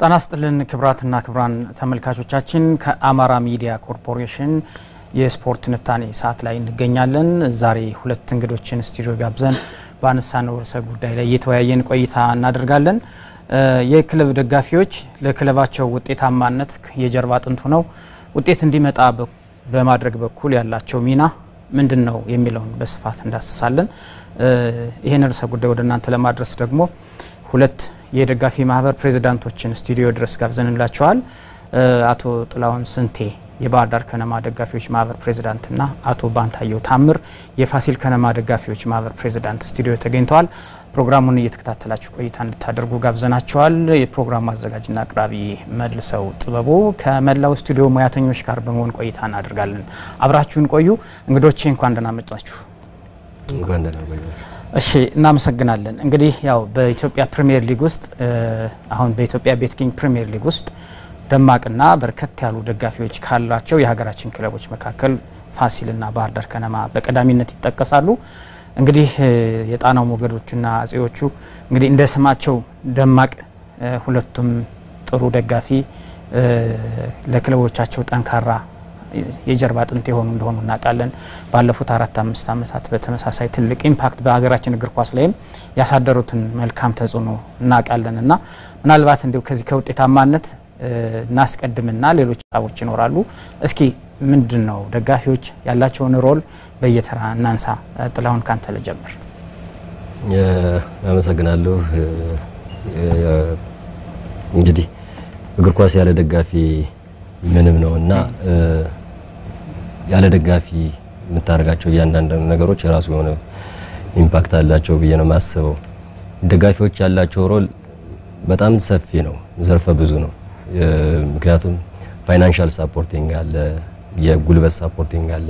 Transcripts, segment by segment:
ጤና ይስጥልን ክቡራትና ክቡራን ተመልካቾቻችን ከአማራ ሚዲያ ኮርፖሬሽን የስፖርት ትንታኔ ሰዓት ላይ እንገኛለን። ዛሬ ሁለት እንግዶችን ስቱዲዮ ጋብዘን በአነሳነው ርዕሰ ጉዳይ ላይ እየተወያየን ቆይታ እናደርጋለን። የክለብ ደጋፊዎች ለክለባቸው ውጤታማነት የጀርባ አጥንት ሆነው ውጤት እንዲመጣ በማድረግ በኩል ያላቸው ሚና ምንድን ነው የሚለውን በስፋት እንዳስሳለን። ይህን ርዕሰ ጉዳይ ወደ እናንተ ለማድረስ ደግሞ ሁለት የደጋፊ ማህበር ፕሬዚዳንቶችን ስቱዲዮ ድረስ ጋብዘንላቸዋል። አቶ ጥላሁን ስንቴ የባህር ዳር ከነማ ደጋፊዎች ማህበር ፕሬዚዳንትና አቶ ባንታየው ታምር የፋሲል ከነማ ደጋፊዎች ማህበር ፕሬዚዳንት ስቱዲዮ ተገኝተዋል። ፕሮግራሙን እየተከታተላችሁ ቆይታ እንድታደርጉ ጋብዘናቸዋል። የፕሮግራሙ አዘጋጅና አቅራቢ መልሰው ጥበቡ ከመላው ስቱዲዮ ሙያተኞች ጋር በመሆን ቆይታ እናደርጋለን። አብራችሁን ቆዩ። እንግዶቼ እንኳን ደህና መጣችሁ። እሺ እናመሰግናለን። እንግዲህ ያው በኢትዮጵያ ፕሪሚየር ሊግ ውስጥ አሁን በኢትዮጵያ ቤት ኪንግ ፕሪሚየር ሊግ ውስጥ ደማቅና በርከት ያሉ ደጋፊዎች ካሏቸው የሀገራችን ክለቦች መካከል ፋሲልና ባህር ዳር ከነማ በቀዳሚነት ይጠቀሳሉ። እንግዲህ የጣናው ሞገዶችና አጼዎቹ እንግዲህ እንደ ስማቸው ደማቅ ሁለቱም ጥሩ ደጋፊ ለክለቦቻቸው ጠንካራ የጀርባ አጥንት የሆኑ እንደሆኑ እናውቃለን። ባለፉት አራት አምስት ዓመታት በተመሳሳይ ትልቅ ኢምፓክት በሀገራችን እግር ኳስ ላይም ያሳደሩትን መልካም ተጽዕኖ እናውቃለን እና ምናልባት እንዲሁ ከዚህ ከውጤታማነት እናስቀድምና ሌሎች ሀሳቦች ይኖራሉ። እስኪ ምንድን ነው ደጋፊዎች ያላቸውን ሮል በየተራ እናንሳ። ጥላሁን ካንተ ልጀምር። አመሰግናለሁ። እንግዲህ እግር ኳስ ያለ ደጋፊ ምንም ነው እና ያለ ደጋፊ የምታደርጋቸው እያንዳንዱ ነገሮች የራሱ የሆነ ኢምፓክት አላቸው ብዬ ነው የማስበው። ደጋፊዎች ያላቸው ሮል በጣም ሰፊ ነው፣ ዘርፈ ብዙ ነው። ምክንያቱም ፋይናንሻል ሳፖርቲንግ አለ፣ የጉልበት ሳፖርቲንግ አለ፣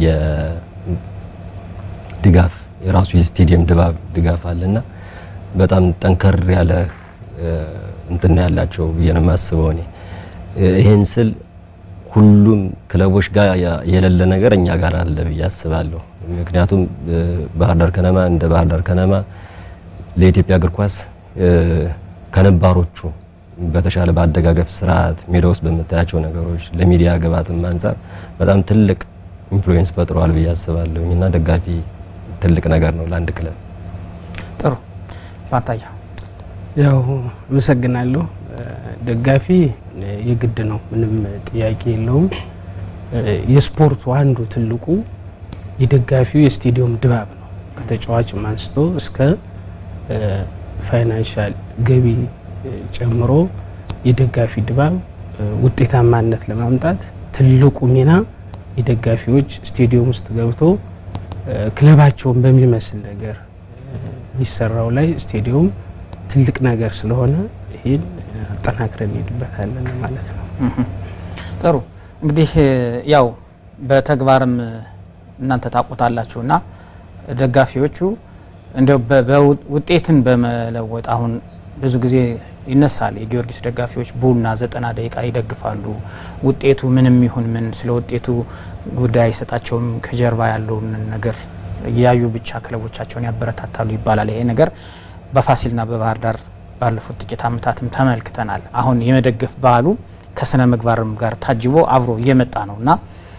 የድጋፍ የራሱ የስቴዲየም ድባብ ድጋፍ አለና በጣም ጠንከር ያለ እንትን ያላቸው ብዬ ነው የማስበው እኔ ይሄን ስል ሁሉም ክለቦች ጋር የሌለ ነገር እኛ ጋር አለ ብዬ አስባለሁ። ምክንያቱም ባህር ዳር ከነማ እንደ ባህር ዳር ከነማ ለኢትዮጵያ እግር ኳስ ከነባሮቹ በተሻለ በአደጋገፍ ስርዓት ሜዳ ውስጥ በምታያቸው ነገሮች ለሚዲያ ግባትም አንጻር በጣም ትልቅ ኢንፍሉዌንስ ፈጥሯል ብዬ አስባለሁ እና ደጋፊ ትልቅ ነገር ነው ለአንድ ክለብ። ጥሩ ባንታያ ያው አመሰግናለሁ። ደጋፊ የግድ ነው፣ ምንም ጥያቄ የለውም። የስፖርቱ አንዱ ትልቁ የደጋፊው የስቴዲየም ድባብ ነው። ከተጫዋችም አንስቶ እስከ ፋይናንሻል ገቢ ጨምሮ የደጋፊ ድባብ ውጤታማነት ለማምጣት ትልቁ ሚና የደጋፊዎች ስቴዲየም ውስጥ ገብቶ ክለባቸውን በሚመስል ነገር የሚሰራው ላይ ስቴዲየም ትልቅ ነገር ስለሆነ ይህን አጠናክረን እንሄድበታለን ማለት ነው። ጥሩ እንግዲህ ያው በተግባርም እናንተ ታውቁታላችሁ እና ደጋፊዎቹ እንደው ውጤትን በመለወጥ አሁን ብዙ ጊዜ ይነሳል። የጊዮርጊስ ደጋፊዎች ቡና ዘጠና ደቂቃ ይደግፋሉ። ውጤቱ ምንም ይሁን ምን ስለ ውጤቱ ጉዳይ አይሰጣቸውም። ከጀርባ ያለውን ነገር እያዩ ብቻ ክለቦቻቸውን ያበረታታሉ ይባላል። ይሄ ነገር በፋሲልና በባህር ዳር ባለፉት ጥቂት ዓመታትም ተመልክተናል። አሁን የመደገፍ ባህሉ ከስነ ምግባርም ጋር ታጅቦ አብሮ እየመጣ ነው እና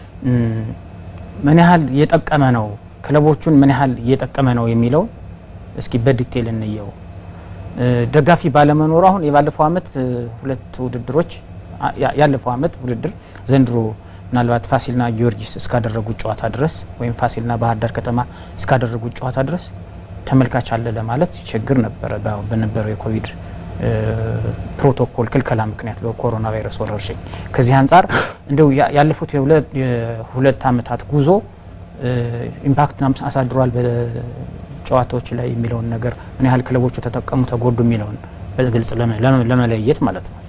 ምን ያህል እየጠቀመ ነው ክለቦቹን ምን ያህል እየጠቀመ ነው የሚለው እስኪ በዲቴል እንየው። ደጋፊ ባለመኖሩ አሁን የባለፈው አመት ሁለት ውድድሮች ያለፈው አመት ውድድር ዘንድሮ ምናልባት ፋሲልና ጊዮርጊስ እስካደረጉት ጨዋታ ድረስ ወይም ፋሲልና ባህር ዳር ከተማ እስካደረጉት ጨዋታ ድረስ ተመልካች አለ ለማለት ችግር ነበረ። በነበረው የኮቪድ ፕሮቶኮል ክልከላ ምክንያት በኮሮና ቫይረስ ወረርሽኝ። ከዚህ አንጻር እንደው ያለፉት የሁለት አመታት ጉዞ ኢምፓክት አሳድሯል በጨዋታዎች ላይ የሚለውን ነገር ምን ያህል ክለቦቹ ተጠቀሙ፣ ተጎዱ የሚለውን በግልጽ ለመለየት ማለት ነው።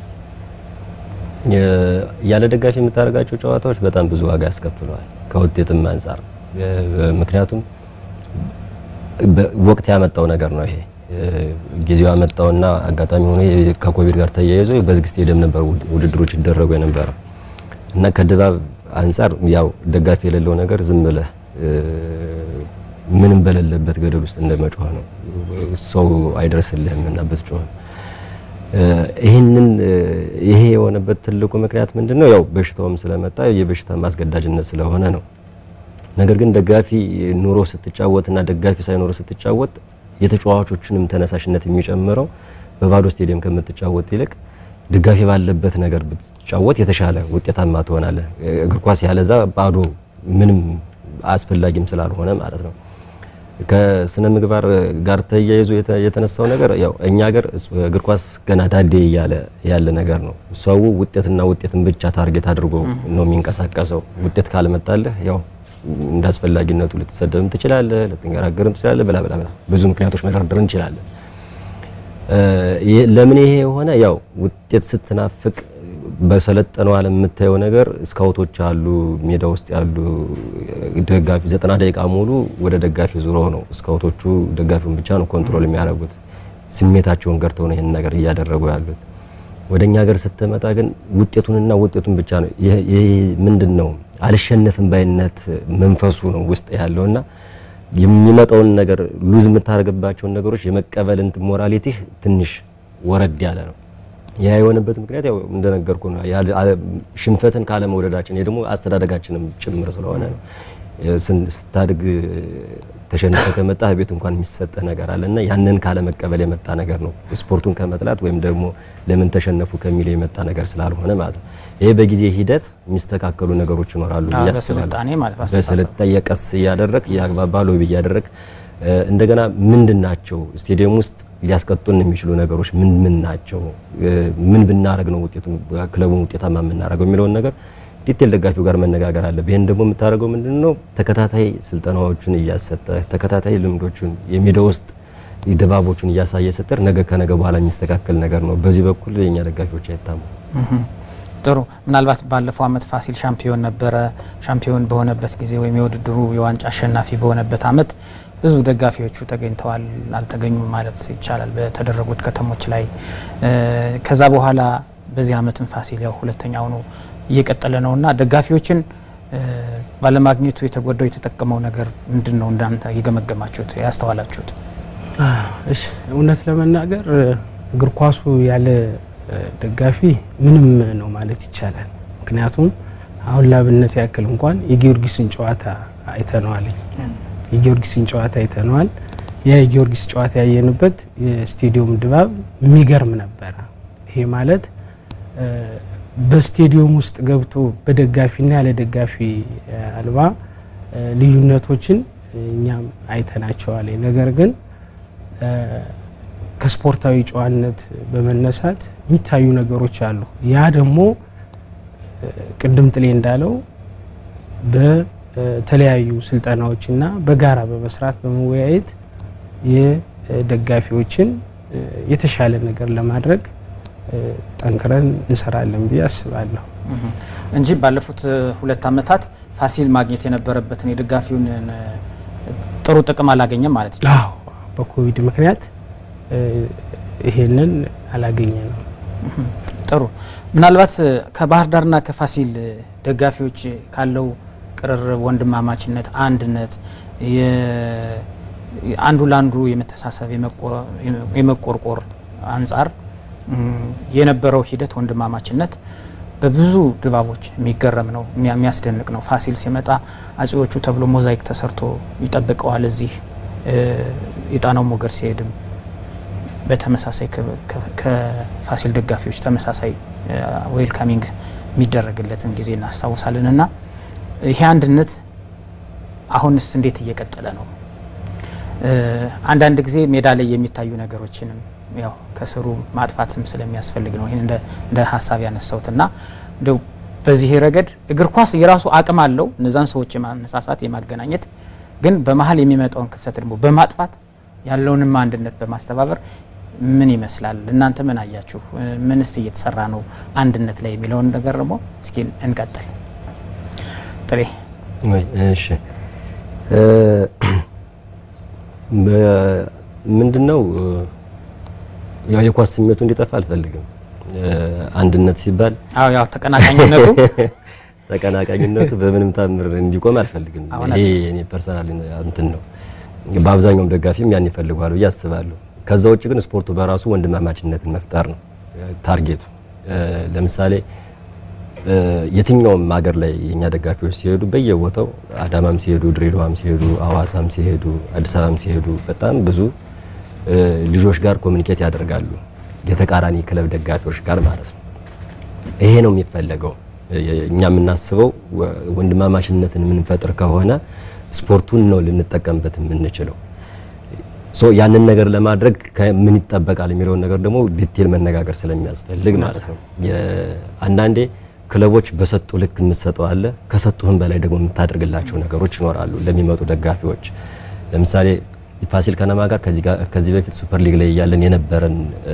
ያለ ደጋፊ የምታደርጋቸው ጨዋታዎች በጣም ብዙ ዋጋ ያስከፍለዋል ከውጤትም አንጻር ምክንያቱም ወቅት ያመጣው ነገር ነው። ይሄ ጊዜው ያመጣውና አጋጣሚ ሆኖ ከኮቪድ ጋር ተያይዞ በዝግ ስቴዲየም ነበር ውድድሮች ይደረጉ የነበረው እና ከድባብ አንጻር ያው ደጋፊ የሌለው ነገር ዝም ብለህ ምንም በሌለበት ገደል ውስጥ እንደመጮህ ነው። ሰው አይደርስልህም እና ብትጮህ ይህንን ይሄ የሆነበት ትልቁ ምክንያት ምንድነው? ያው በሽታውም ስለመጣ የበሽታ ማስገዳጅነት ስለሆነ ነው። ነገር ግን ደጋፊ ኑሮ ስትጫወትና ደጋፊ ሳይኖር ስትጫወት የተጫዋቾችንም ተነሳሽነት የሚጨምረው በባዶ ስቴዲየም ከምትጫወት ይልቅ ደጋፊ ባለበት ነገር ብትጫወት የተሻለ ውጤታማ ትሆናለህ። እግር ኳስ ያለዛ ባዶ ምንም አስፈላጊም ስላልሆነ ማለት ነው። ከስነ ምግባር ጋር ተያይዞ የተነሳው ነገር ያው እኛ ሀገር እግር ኳስ ገና ዳዴ እያለ ያለ ነገር ነው። ሰው ውጤትና ውጤትን ብቻ ታርጌት አድርጎ ነው የሚንቀሳቀሰው። ውጤት ካልመጣልህ ያው እንደ አስፈላጊነቱ ልትሰደብም ትችላለህ፣ ልትንገራገርም ትችላለህ፣ ብላ ብላ ብላ ብዙ ምክንያቶች መደርደር እንችላለን። ለምን ይሄ የሆነ ያው ውጤት ስትናፍቅ በሰለጠነው ዓለም የምታየው ነገር ስካውቶች አሉ፣ ሜዳ ውስጥ ያሉ ደጋፊ ዘጠና ደቂቃ ሙሉ ወደ ደጋፊ ዙሮ ነው ስካውቶቹ ደጋፊውን ብቻ ነው ኮንትሮል የሚያደርጉት። ስሜታቸውን ገርተው ነው ይህን ነገር እያደረጉ ያሉት። ወደ እኛ ሀገር ስትመጣ ግን ውጤቱንና ውጤቱን ብቻ ነው። ይሄ ምንድን ነው አልሸነፍም ባይነት መንፈሱ ነው ውስጥ ያለውና የሚመጣውን ነገር ሉዝ የምታደርግባቸውን ነገሮች የመቀበል እንትን ሞራሊቲህ ትንሽ ወረድ ያለ ነው። ያ የሆነበት ምክንያት ያው እንደነገርኩ ነው። ሽንፈትን ካለመውደዳችን ይሄ ደግሞ አስተዳደጋችንም ጭምር ስለሆነ ነው። ስታድግ ተሸንፈ ከመጣ ቤት እንኳን የሚሰጥ ነገር አለና ያንን ካለመቀበል የመጣ ነገር ነው። ስፖርቱን ከመጥላት ወይም ደግሞ ለምን ተሸነፉ ከሚል የመጣ ነገር ስላልሆነ ማለት ነው። ይሄ በጊዜ ሂደት የሚስተካከሉ ነገሮች ይኖራሉ ብዬ አስባለሁ። በስልጣኔ ቀስ እያደረግ እያግባባ ሎቢ እያደረግ እንደገና ምንድን ናቸው ስቴዲየም ውስጥ ሊያስቀጡን የሚችሉ ነገሮች ምን ምን ናቸው? ምን ብናረግ ነው ውጤቱን ክለቡን ውጤታማ የምናደርገው የሚለውን ነገር ዲቴል ደጋፊው ጋር መነጋገር አለ። ይህን ደግሞ የምታደርገው ምንድን ነው? ተከታታይ ስልጠናዎቹን እያሰጠ ተከታታይ ልምዶቹን የሜዳ ውስጥ ድባቦቹን እያሳየ ስትር ነገ ከነገ በኋላ የሚስተካከል ነገር ነው። በዚህ በኩል የኛ ደጋፊዎች አይታሙ። ጥሩ። ምናልባት ባለፈው አመት ፋሲል ሻምፒዮን ነበረ። ሻምፒዮን በሆነበት ጊዜ ወይም የውድድሩ የዋንጫ አሸናፊ በሆነበት አመት ብዙ ደጋፊዎቹ ተገኝተዋል፣ አልተገኙም ማለት ይቻላል በተደረጉት ከተሞች ላይ። ከዛ በኋላ በዚህ አመትም ፋሲል ያው ሁለተኛ ሆኖ እየቀጠለ ነው እና ደጋፊዎችን ባለማግኘቱ የተጎዳው የተጠቀመው ነገር ምንድን ነው? እንዳንተ የገመገማችሁት ያስተዋላችሁት? እሺ እውነት ለመናገር እግር ኳሱ ያለ ደጋፊ ምንም ነው ማለት ይቻላል። ምክንያቱም አሁን ላብነት ያክል እንኳን የጊዮርጊስን ጨዋታ አይተነዋል። የጊዮርጊስን ጨዋታ አይተነዋል። ያ የጊዮርጊስ ጨዋታ ያየንበት የስቴዲየም ድባብ የሚገርም ነበረ። ይሄ ማለት በስቴዲየም ውስጥ ገብቶ በደጋፊና ያለ ደጋፊ አልባ ልዩነቶችን እኛም አይተናቸዋል። ነገር ግን ከስፖርታዊ ጨዋነት በመነሳት የሚታዩ ነገሮች አሉ። ያ ደግሞ ቅድም ጥሌ እንዳለው በተለያዩ ስልጠናዎችና በጋራ በመስራት በመወያየት የደጋፊዎችን የተሻለ ነገር ለማድረግ ጠንክረን እንሰራለን ብዬ አስባለሁ እንጂ ባለፉት ሁለት ዓመታት ፋሲል ማግኘት የነበረበትን የደጋፊውን ጥሩ ጥቅም አላገኘም ማለት ነው። አዎ በኮቪድ ምክንያት ይሄንን አላገኘ ነው። ጥሩ ምናልባት ከባህር ዳርና ከፋሲል ደጋፊዎች ካለው ቅርርብ፣ ወንድማማችነት፣ አንድነት አንዱ ለአንዱ የመተሳሰብ የመቆርቆር አንጻር የነበረው ሂደት ወንድማማችነት በብዙ ድባቦች የሚገረም ነው፣ የሚያስደንቅ ነው። ፋሲል ሲመጣ አጼዎቹ ተብሎ ሞዛይክ ተሰርቶ ይጠብቀዋል። እዚህ የጣናው ሞገድ ሲሄድም በተመሳሳይ ከፋሲል ደጋፊዎች ተመሳሳይ ዌልካሚንግ የሚደረግለትን ጊዜ እናስታውሳለን። እና ይሄ አንድነት አሁንስ እንዴት እየቀጠለ ነው? አንዳንድ ጊዜ ሜዳ ላይ የሚታዩ ነገሮችንም ያው ከስሩ ማጥፋትም ስለሚያስፈልግ ነው ይህን እንደ ሀሳብ ያነሳሁት እና እንደው በዚህ ረገድ እግር ኳስ የራሱ አቅም አለው እነዛን ሰዎች የማነሳሳት የማገናኘት ግን በመሀል የሚመጣውን ክፍተት ደግሞ በማጥፋት ያለውንም አንድነት በማስተባበር ምን ይመስላል? እናንተ ምን አያችሁ? ምንስ እየተሰራ ነው አንድነት ላይ የሚለውን ነገር ደግሞ እስኪ እንቀጥል። ጥሬ እሺ ምንድን ነው ያው የኳስ ስሜቱ እንዲጠፋ አልፈልግም። አንድነት ሲባል አዎ ያው ተቀናቃኝነቱ ተቀናቃኝነቱ በምንም ታምር እንዲቆም አልፈልግም። ይሄ እኔ ፐርሰናል እንትን ነው። በአብዛኛውም ደጋፊም ያን ይፈልገዋል ብዬ አስባለሁ። ከዛ ውጭ ግን ስፖርቱ በራሱ ወንድማማችነትን መፍጠር ነው። ታርጌቱ። ለምሳሌ የትኛውም ሀገር ላይ የኛ ደጋፊዎች ሲሄዱ በየቦታው አዳማም ሲሄዱ፣ ድሬዳዋም ሲሄዱ፣ አዋሳም ሲሄዱ፣ አዲስ አበባም ሲሄዱ በጣም ብዙ ልጆች ጋር ኮሚኒኬት ያደርጋሉ። የተቃራኒ ክለብ ደጋፊዎች ጋር ማለት ነው። ይሄ ነው የሚፈለገው። እኛ የምናስበው ወንድማማችነትን የምንፈጥር ከሆነ ስፖርቱን ነው ልንጠቀምበት የምንችለው። ሶ ያንን ነገር ለማድረግ ምን ይጠበቃል የሚለውን ነገር ደግሞ ዲቴል መነጋገር ስለሚያስፈልግ ማለት ነው። አንዳንዴ ክለቦች በሰጡ ልክ የምትሰጠው አለ፣ ከሰጡህም በላይ ደግሞ የምታደርግላቸው ነገሮች ይኖራሉ ለሚመጡ ደጋፊዎች። ለምሳሌ ፋሲል ከነማ ጋር ከዚህ በፊት ሱፐር ሊግ ላይ እያለን የነበረን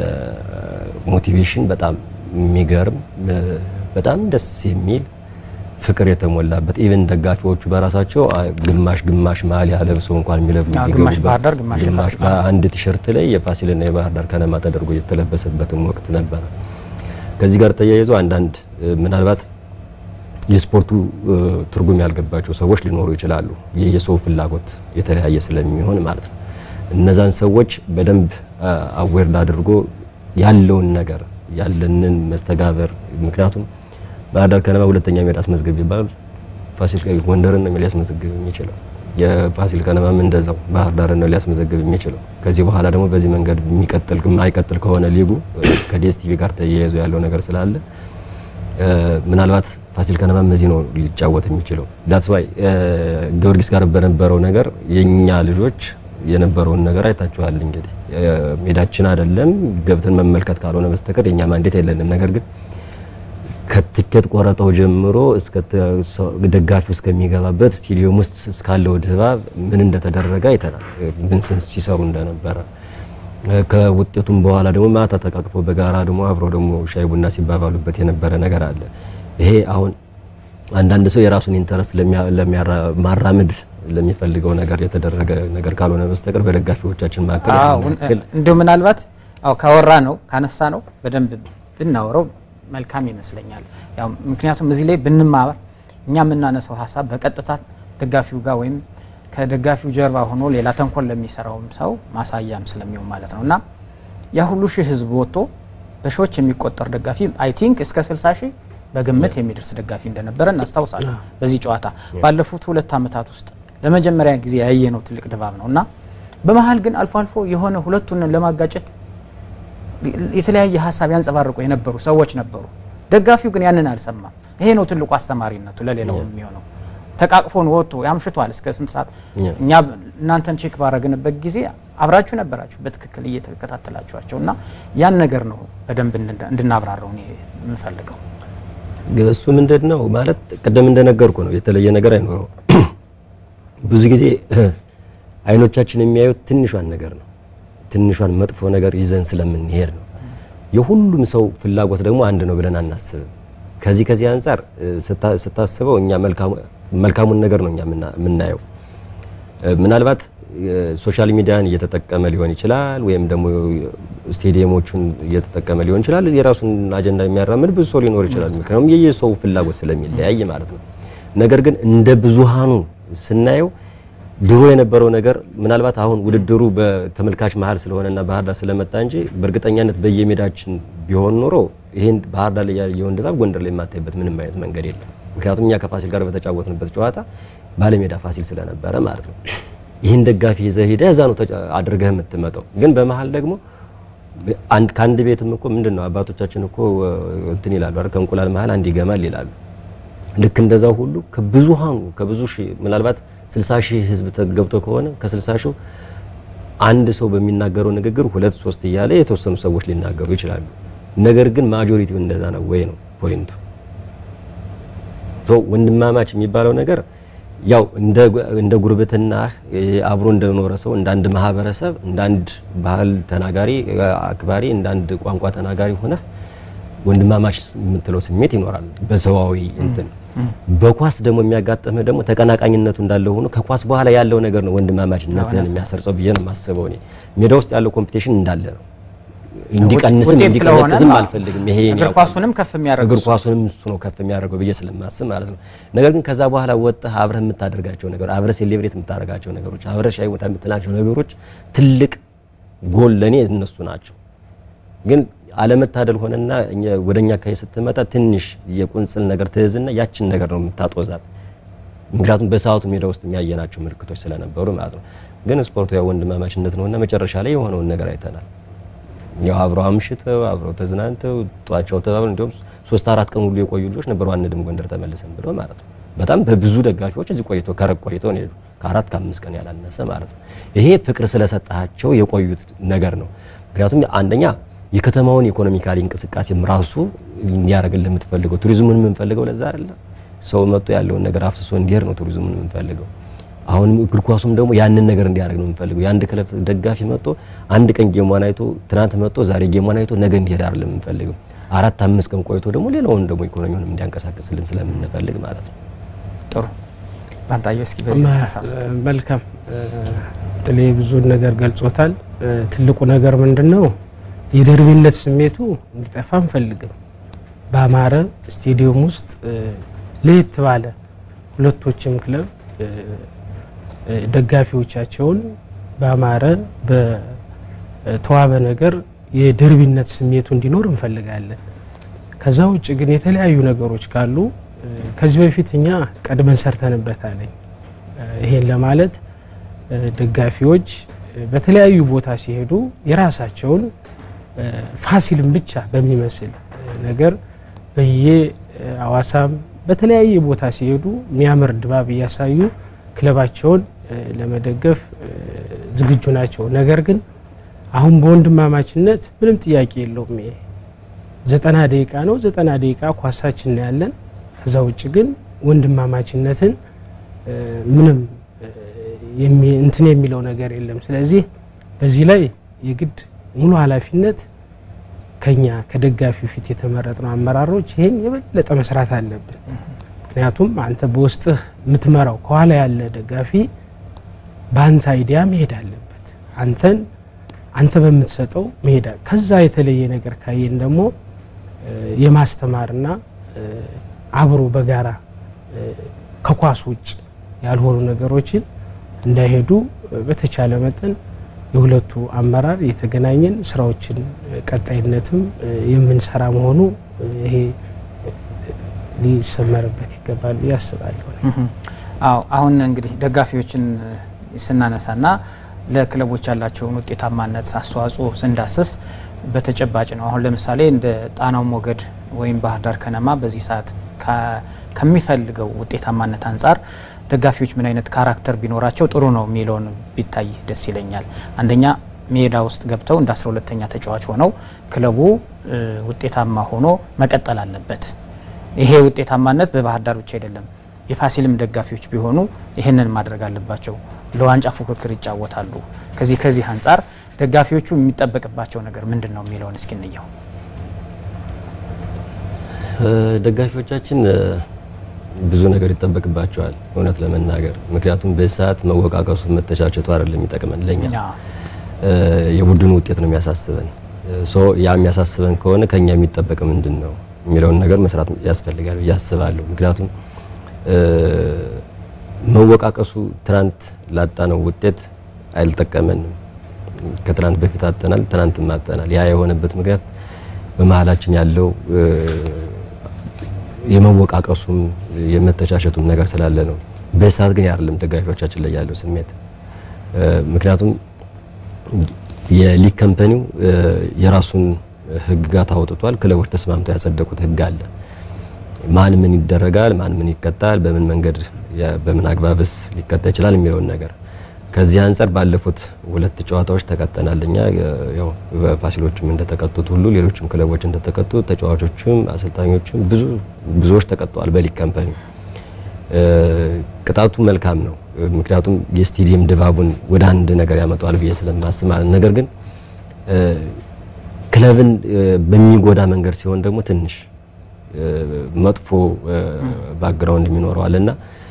ሞቲቬሽን በጣም የሚገርም በጣም ደስ የሚል ፍቅር የተሞላበት ኢቨን ደጋፊዎቹ በራሳቸው ግማሽ ግማሽ ማሊያ ለብሰው እንኳን ግማሽ ባህር ዳር ግማሽ የፋሲል አንድ ቲሸርት ላይ የፋሲልና የባህር ዳር ከነማ ተደርጎ የተለበሰበትም ወቅት ነበረ። ከዚህ ጋር ተያይዞ አንዳንድ ምናልባት የስፖርቱ ትርጉም ያልገባቸው ሰዎች ሊኖሩ ይችላሉ። የሰው ፍላጎት የተለያየ ስለሚሆን ማለት ነው። እነዛን ሰዎች በደንብ አዌርድ አድርጎ ያለውን ነገር ያለንን መስተጋበር ምክንያቱም ባህር ዳር ከነማ ሁለተኛ ሜዳ አስመዝግብ ይባል ፋሲል ጎንደርን ነው ሊያስመዘግብ የሚችለው። የፋሲል ከነማም እንደዛው ባህር ዳርን ነው ሊያስመዘግብ የሚችለው። ከዚህ በኋላ ደግሞ በዚህ መንገድ የሚቀጥል የማይቀጥል ከሆነ ሊጉ ከዲኤስቲቪ ጋር ተያይዞ ያለው ነገር ስላለ ምናልባት ፋሲል ከነማም በዚህ ነው ሊጫወት የሚችለው። ዳትስ ዋይ ጊዮርጊስ ጋር በነበረው ነገር የኛ ልጆች የነበረውን ነገር አይታችኋል። እንግዲህ ሜዳችን አይደለም ገብተን መመልከት ካልሆነ በስተቀር የኛ ማንዴት የለንም። ነገር ግን ከትኬት ቆረጠው ጀምሮ እስከ ደጋፊው እስከሚገባበት ስቴዲየም ውስጥ እስካለው ድባብ ምን እንደተደረገ አይተናል። ምን ሲሰሩ እንደነበረ ከውጤቱም በኋላ ደግሞ ማታ ተቃቅፎ በጋራ ደግሞ አብረው ደግሞ ሻይ ቡና ሲባባሉበት የነበረ ነገር አለ። ይሄ አሁን አንዳንድ ሰው የራሱን ኢንተረስት ለማራመድ ለሚፈልገው ነገር የተደረገ ነገር ካልሆነ በስተቀር በደጋፊዎቻችን መካከል እንዲሁ ምናልባት አዎ ካወራ ነው ካነሳ ነው በደንብ ብናወረው መልካም ይመስለኛል። ያው ምክንያቱም እዚህ ላይ ብንማር እኛ የምናነሳው ሀሳብ በቀጥታ ደጋፊው ጋር ወይም ከደጋፊው ጀርባ ሆኖ ሌላ ተንኮል ለሚሰራውም ሰው ማሳያም ስለሚሆን ማለት ነው እና ያ ሁሉ ሺህ ህዝብ ወጥቶ በሺዎች የሚቆጠር ደጋፊ አይ ቲንክ እስከ 60 ሺህ በግምት የሚደርስ ደጋፊ እንደነበረ እናስታውሳለን። በዚህ ጨዋታ ባለፉት ሁለት ዓመታት ውስጥ ለመጀመሪያ ጊዜ ያየነው ትልቅ ድባብ ነው እና በመሀል ግን አልፎ አልፎ የሆነ ሁለቱን ለማጋጨት የተለያየ ሀሳብ ያንጸባርቁ የነበሩ ሰዎች ነበሩ። ደጋፊው ግን ያንን አልሰማም። ይሄ ነው ትልቁ አስተማሪነቱ ለሌላው የሚሆነው። ተቃቅፎን ወጥቶ ያምሽቷል እስከ ስንት ሰዓት። እኛ እናንተን ቼክ ባረግንበት ጊዜ አብራችሁ ነበራችሁ በትክክል እየተከታተላችኋቸው እና ያን ነገር ነው በደንብ እንድናብራረው እኔ የምፈልገው። እሱ ምንድን ነው ማለት ቅድም እንደነገርኩ ነው፣ የተለየ ነገር አይኖረው። ብዙ ጊዜ አይኖቻችን የሚያዩት ትንሿን ነገር ነው ትንሿን መጥፎ ነገር ይዘን ስለምንሄድ ነው። የሁሉም ሰው ፍላጎት ደግሞ አንድ ነው ብለን አናስብም። ከዚህ ከዚህ አንጻር ስታስበው እኛ መልካሙን ነገር ነው እኛ የምናየው። ምናልባት ሶሻል ሚዲያን እየተጠቀመ ሊሆን ይችላል፣ ወይም ደግሞ ስቴዲየሞቹን እየተጠቀመ ሊሆን ይችላል። የራሱን አጀንዳ የሚያራምድ ብዙ ሰው ሊኖር ይችላል። ምክንያቱም የየሰው ፍላጎት ስለሚለያይ ማለት ነው። ነገር ግን እንደ ብዙሃኑ ስናየው ድሮ የነበረው ነገር ምናልባት አሁን ውድድሩ በተመልካች መሀል ስለሆነና ባህር ዳር ስለመጣ እንጂ በእርግጠኛነት በየሜዳችን ቢሆን ኖሮ ይሄን ባህር ዳር ላይ ያየውን ድባብ ጎንደር ላይ የማታይበት ምንም አይነት መንገድ የለም። ምክንያቱም እኛ ከፋሲል ጋር በተጫወትንበት ጨዋታ ባለሜዳ ፋሲል ስለነበረ ማለት ነው። ይህን ደጋፊ ይዘህ ሄደህ እዛ ነው አድርገህ የምትመጣው። ግን በመሀል ደግሞ ከአንድ ቤትም እኮ ምንድን ነው አባቶቻችን እኮ እንትን ይላሉ አይደል? ከእንቁላል መሀል አንድ ይገማል ይላሉ። ልክ እንደዛው ሁሉ ከብዙሃኑ ከብዙ ሺህ ምናልባት 60 ሺህ ህዝብ ገብቶ ከሆነ ከ60 ሺህ አንድ ሰው በሚናገረው ንግግር ሁለት ሶስት እያለ የተወሰኑ ሰዎች ሊናገሩ ይችላሉ። ነገር ግን ማጆሪቲው እንደዛ ነው ወይ ነው ፖይንቱ። ሶ ወንድማማች የሚባለው ነገር ያው እንደ እንደ ጉርብትና አብሮ እንደኖረ ሰው እንደ አንድ ማህበረሰብ እንደ አንድ ባህል ተናጋሪ አክባሪ እንደ አንድ ቋንቋ ተናጋሪ ሆነ ወንድማማች የምትለው ስሜት ይኖራል በሰዋዊ እንትን በኳስ ደግሞ የሚያጋጥምህ ደግሞ ተቀናቃኝነቱ እንዳለ ሆኖ ከኳስ በኋላ ያለው ነገር ነው ወንድማማችነትን የሚያሰርጸው ብዬ ነው የማስበው። እኔ ሜዳ ውስጥ ያለው ኮምፒቲሽን እንዳለ ነው። እንዲቀንስም እንዲቀዘቅዝም አልፈልግም። ይሄ እግር ኳሱንም ከፍ የሚያደርገው እግር ኳሱንም እሱ ነው ከፍ የሚያደርገው ብዬ ስለማስብ ማለት ነው። ነገር ግን ከዛ በኋላ ወጥተህ አብረህ የምታደርጋቸው ነገሮች፣ አብረህ ሴሌብሬት የምታደርጋቸው ነገሮች፣ አብረህ ሻይ ቦታ የምትላቸው ነገሮች ትልቅ ጎል ለኔ እነሱ ናቸው። ግን አለመታደል ሆነና ወደኛ አካባቢ ስትመጣ ትንሽ የቁንጽል ነገር ትይዝና ያችን ነገር ነው የምታጦዛት። ምክንያቱም በሰዓቱ ሜዳ ውስጥ የሚያየናቸው ምልክቶች ስለነበሩ ማለት ነው። ግን ስፖርቱ ያው ወንድማማችነት ነውና መጨረሻ ላይ የሆነውን ነገር አይተናል። ያው አብረው አምሽተው አብረው ተዝናንተው ጧቸው ተባብለው እንዲሁም ሶስት አራት ቀን ሁሉ የቆዩ ልጆች ነበሩ። አንድም ጎንደር ተመልሰን ብለው ማለት ነው። በጣም በብዙ ደጋፊዎች እዚህ ቆይተው ከረቅ ቆይተው ነው የሄዱ ከአራት ከአምስት ቀን ያላነሰ ማለት ነው። ይሄ ፍቅር ስለሰጣቸው የቆዩት ነገር ነው። ምክንያቱም አንደኛ የከተማውን ኢኮኖሚካሊ እንቅስቃሴም ራሱ እንዲያደርግልን የምትፈልገው ቱሪዝሙን የምንፈልገው ለዛ አይደለ ሰው መጥቶ ያለውን ነገር አፍስሶ እንዲሄድ ነው ቱሪዝሙን የምንፈልገው። አሁንም እግር ኳሱም ደግሞ ያንን ነገር እንዲያደርግ ነው የምንፈልገው። የአንድ ክለብ ደጋፊ መጥቶ አንድ ቀን ጌሟን አይቶ ትናንት መጥቶ ዛሬ ጌሟን አይቶ ነገ እንዲሄድ አይደለም የምንፈልገው። አራት አምስት ቀን ቆይቶ ደግሞ ሌላውን ደግሞ ኢኮኖሚውንም እንዲያንቀሳቅስልን ስለምንፈልግ ማለት ነው። ጥሩ ባንታየው እስኪ በዚህ ሀሳብ መልካም ጥሌ ብዙን ነገር ገልጾታል። ትልቁ ነገር ምንድን ነው? የደርቢነት ስሜቱ እንዲጠፋ አንፈልግም። በአማረ ስቴዲየም ውስጥ ለየት ባለ ሁለቶችም ክለብ ደጋፊዎቻቸውን በአማረ በተዋበ ነገር የደርቢነት ስሜቱ እንዲኖር እንፈልጋለን። ከዛ ውጭ ግን የተለያዩ ነገሮች ካሉ ከዚህ በፊት እኛ ቀድመን ሰርተንበታል። ይሄን ለማለት ደጋፊዎች በተለያዩ ቦታ ሲሄዱ የራሳቸውን ፋሲልን ብቻ በሚመስል ነገር በየ አዋሳም በተለያየ ቦታ ሲሄዱ የሚያምር ድባብ እያሳዩ ክለባቸውን ለመደገፍ ዝግጁ ናቸው። ነገር ግን አሁን በወንድማማችነት ምንም ጥያቄ የለውም። ይሄ ዘጠና ደቂቃ ነው። ዘጠና ደቂቃ ኳሳችን ያለን ከዛ ውጭ ግን ወንድማማችነትን ምንም እንትን የሚለው ነገር የለም። ስለዚህ በዚህ ላይ የግድ ሙሉ ኃላፊነት ከኛ ከደጋፊው ፊት የተመረጥነው አመራሮች ይህን የበለጠ መስራት አለብን። ምክንያቱም አንተ በውስጥህ የምትመራው ከኋላ ያለ ደጋፊ በአንተ አይዲያ መሄድ አለበት። አንተን አንተ በምትሰጠው መሄድ ከዛ የተለየ ነገር ካየን ደግሞ የማስተማርና አብሮ በጋራ ከኳስ ውጭ ያልሆኑ ነገሮችን እንዳይሄዱ በተቻለ መጠን የሁለቱ አመራር የተገናኘን ስራዎችን ቀጣይነትም የምንሰራ መሆኑ ይሄ ሊሰመርበት ይገባል ብዬ አስባለሁ። አዎ አሁን እንግዲህ ደጋፊዎችን ስናነሳና ለክለቦች ያላቸውን ውጤታማነት አስተዋጽኦ ስንዳስስ በተጨባጭ ነው። አሁን ለምሳሌ እንደ ጣናው ሞገድ ወይም ባህር ዳር ከነማ በዚህ ሰዓት ከሚፈልገው ውጤታማነት አንጻር ደጋፊዎች ምን አይነት ካራክተር ቢኖራቸው ጥሩ ነው የሚለውን ቢታይ ደስ ይለኛል። አንደኛ ሜዳ ውስጥ ገብተው እንደ አስራ ሁለተኛ ተጫዋች ሆነው ክለቡ ውጤታማ ሆኖ መቀጠል አለበት። ይሄ ውጤታማነት በባህር ዳር ብቻ አይደለም። የፋሲልም ደጋፊዎች ቢሆኑ ይህንን ማድረግ አለባቸው። ለዋንጫ ፉክክር ይጫወታሉ። ከዚህ ከዚህ አንጻር ደጋፊዎቹ የሚጠበቅባቸው ነገር ምንድን ነው የሚለውን እስኪ እንየው። ደጋፊዎቻችን ብዙ ነገር ይጠበቅባቸዋል እውነት ለመናገር ምክንያቱም በሰዓት መወቃቀሱ መተቻቸቱ አይደለም የሚጠቅመን ለኛ የቡድኑ ውጤት ነው የሚያሳስበን ሶ ያ የሚያሳስበን ከሆነ ከኛ የሚጠበቅ ምንድን ነው የሚለውን ነገር መስራት ያስፈልጋል ብዬ አስባለሁ ምክንያቱም መወቃቀሱ ትናንት ላጣነው ውጤት አልጠቀመንም ከትናንት በፊት አጠናል ትናንትም አጠናል ያ የሆነበት ምክንያት በመሀላችን ያለው የመወቃቀሱም የመተቻቸቱም ነገር ስላለ ነው። በሰዓት ግን አይደለም ደጋፊዎቻችን ላይ ያለው ስሜት። ምክንያቱም የሊግ ካምፓኒው የራሱን ሕግጋት አውጥቷል። ክለቦች ተስማምተው ያጸደቁት ሕግ አለ። ማን ምን ይደረጋል፣ ማን ምን ይቀጣል፣ በምን መንገድ በምን አግባብስ ሊቀጣ ይችላል የሚለውን ነገር ከዚህ አንጻር ባለፉት ሁለት ጨዋታዎች ተቀጠናል። እኛ ያው ፋሲሎችም እንደተቀጡት ሁሉ ሌሎችም ክለቦች እንደተቀጡ ተጫዋቾችም አሰልጣኞችም ብዙ ብዙዎች ተቀጥተዋል በሊግ ካምፓኒ። ቅጣቱ መልካም ነው፣ ምክንያቱም የስቴዲየም ድባቡን ወደ አንድ ነገር ያመጣዋል ብዬ ስለማስብ ማለት ነገር ግን ክለብን በሚጎዳ መንገድ ሲሆን ደግሞ ትንሽ መጥፎ ባክግራውንድ የሚኖረዋልና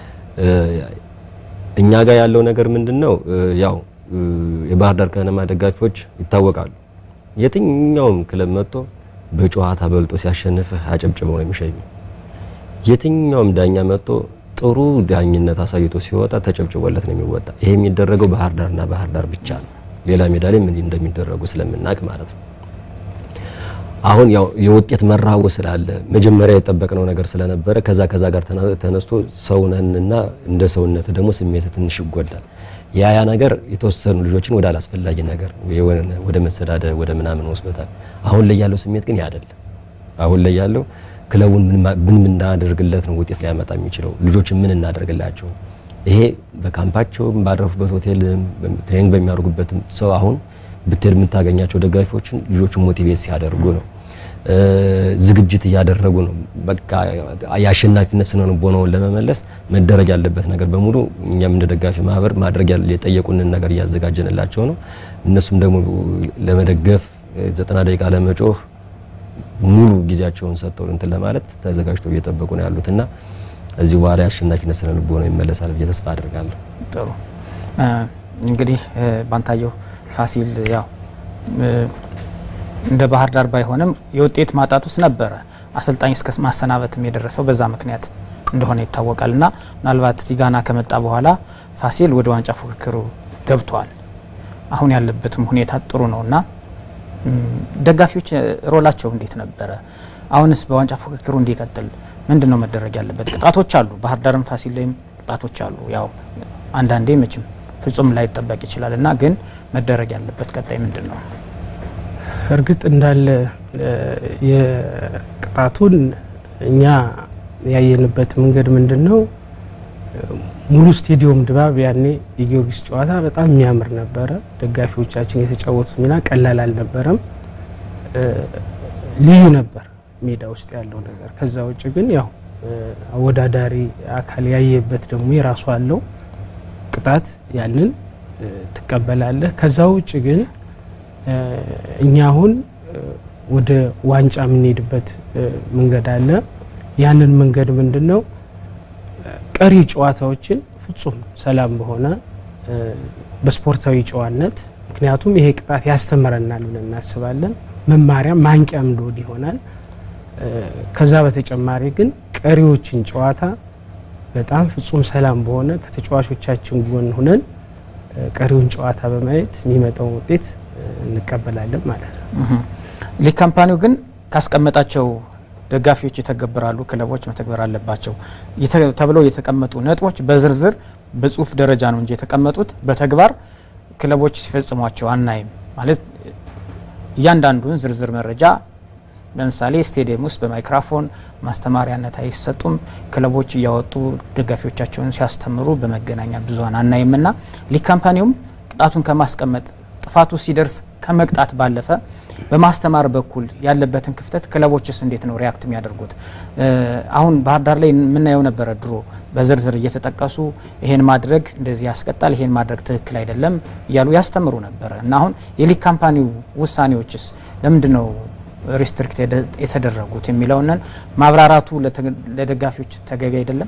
እኛ ጋር ያለው ነገር ምንድነው? ያው የባህር ዳር ከነማ ደጋፊዎች ይታወቃሉ። የትኛውም ክለብ መጥቶ በጨዋታ በልጦ ሲያሸንፍህ አጨብጭበው ነው የሚሸኙ። የትኛውም ዳኛ መጥቶ ጥሩ ዳኝነት አሳይቶ ሲወጣ ተጨብጭቦለት ነው የሚወጣ። ይሄ የሚደረገው ባህር ዳርና ባህር ዳር ብቻ ነው። ሌላ ሜዳ ላይ ምን እንደሚደረጉ ስለምናውቅ ማለት ነው። አሁን ያው የውጤት መራቡ ስላለ መጀመሪያ የጠበቅነው ነገር ስለነበረ ከዛ ከዛ ጋር ተና- ተነስቶ ሰውነንና እንደ ሰውነት ደግሞ ስሜት ትንሽ ይጎዳል። ያ ያ ነገር የተወሰኑ ልጆችን ወደ አላስፈላጊ ነገር የሆነ- ወደ መሰዳደር ወደ ምናምን ወስዶታል። አሁን ላይ ያለው ስሜት ግን ያ አይደለም። አሁን ላይ ያለው ክለቡን ምን ማ- ምን እናደርግለት ነው ውጤት ሊያመጣ የሚችለው ልጆችን ምን እናደርግላቸው ይሄ በካምፓቸውም ባረፉበት ሆቴልም ትሬኒንግ በሚያደርጉበትም ሰው አሁን ብትሄድ የምታገኛቸው ደጋፊዎችን ልጆቹን ሞቲቬት ሲያደርጉ ነው እ፣ ዝግጅት እያደረጉ ነው። በቃ የአሸናፊነት ስነ ልቦናውን ለመመለስ መደረግ ያለበት ነገር በሙሉ እኛም እንደ ደጋፊ ማህበር ማድረግ ያለ- የጠየቁንን ነገር እያዘጋጀንላቸው ነው። እነሱም ደግሞ ለመደገፍ እ፣ ዘጠና ደቂቃ ለመጮህ ሙሉ ጊዜያቸውን ሰጥተው እንትን ለማለት ተዘጋጅተው እየጠበቁ ነው ያሉት እና እዚህ በኋላ የአሸናፊነት ስነ ልቦናው ይመለሳል ብዬ ተስፋ አድርጋለሁ። ጥሩ እ፣ እንግዲህ እ፣ ባንታየው ፋሲል ያው እ፣ እንደ ባህር ዳር ባይሆንም የውጤት ማጣት ውስጥ ነበረ። አሰልጣኝ እስከ ማሰናበትም የደረሰው በዛ ምክንያት እንደሆነ ይታወቃል። እና ምናልባት ቲጋና ከመጣ በኋላ ፋሲል ወደ ዋንጫ ፉክክሩ ገብቷል። አሁን ያለበትም ሁኔታ ጥሩ ነው እና ም፣ ደጋፊዎች እ፣ ሮላቸው እንዴት ነበረ? አሁንስ በዋንጫ ፉክክሩ እንዲቀጥል ምንድን ነው መደረግ ያለበት? ቅጣቶች አሉ። ባህር ዳርም ፋሲል ላይም ቅጣቶች አሉ። ያው አንዳንዴ መቼም ፍጹም ላይጠበቅ ይችላል እና ግን መደረግ ያለበት ቀጣይ ምንድን ነው? እርግጥ እንዳለ እ፣ የቅጣቱን እኛ ያየንበት መንገድ ምንድን ነው? ሙሉ ስቴዲየም ድባብ ያኔ የጊዮርጊስ ጨዋታ በጣም የሚያምር ነበረ። ደጋፊዎቻችን የተጫወቱት ሚና ቀላል አልነበረም። እ፣ ልዩ ነበር ሜዳ ውስጥ ያለው ነገር። ከዛ ውጭ ግን ያው እ፣ አወዳዳሪ አካል ያየበት ደግሞ የራሱ አለው ቅጣት ያንን እ፣ ትቀበላለህ። ከዛ ውጭ ግን እ፣ እኛ አሁን እ፣ ወደ ዋንጫ የምንሄድበት እ፣ መንገድ አለ። ያንን መንገድ ምንድን ነው? እ፣ ቀሪ ጨዋታዎችን ፍጹም ሰላም በሆነ እ፣ በስፖርታዊ ጨዋነት ምክንያቱም ይሄ ቅጣት ያስተምረናል ብለን እናስባለን። መማሪያ ማንቂያም ሎድ ይሆናል። እ፣ ከዛ በተጨማሪ ግን ቀሪዎችን ጨዋታ በጣም ፍጹም ሰላም በሆነ ከተጫዋቾቻችን ጎን ሁነን እ፣ ቀሪውን ጨዋታ በማየት የሚመጣውን ውጤት እ፣ እንቀበላለን ማለት ነው። እህ። ሊግ ካምፓኒው ግን ካስቀመጣቸው ደጋፊዎች ይተገብራሉ፣ ክለቦች መተግበር አለባቸው የተ- ተብለው የተቀመጡ ነጥቦች በዝርዝር በጽሁፍ ደረጃ ነው እንጂ የተቀመጡት በተግባር ክለቦች ሲፈጽሟቸው አናይም። ማለት እያንዳንዱን ዝርዝር መረጃ ለምሳሌ ስቴዲየም ውስጥ በማይክራፎን ማስተማሪያነት አይሰጡም። ክለቦች እያወጡ ደጋፊዎቻቸውን ሲያስተምሩ በመገናኛ ብዙኃን አናይምና ሊግ ካምፓኒውም ቅጣቱን ከማስቀመጥ ጥፋቱ ሲደርስ ከመቅጣት ባለፈ በማስተማር በኩል ያለበትን ክፍተት ክለቦችስ እንዴት ነው ሪያክት የሚያደርጉት? እ፣ አሁን ባህር ዳር ላይ የምናየው ነበረ ድሮ በዝርዝር እየተጠቀሱ ይሄን ማድረግ እንደዚህ ያስቀጣል፣ ይሄን ማድረግ ትክክል አይደለም እያሉ ያስተምሩ ነበረ እና አሁን የሊግ ካምፓኒው ውሳኔዎችስ ለምንድን ነው ሪስትሪክት የደ- የተደረጉት የሚለውንን ማብራራቱ ለተ- ለደጋፊዎች ተገቢ አይደለም።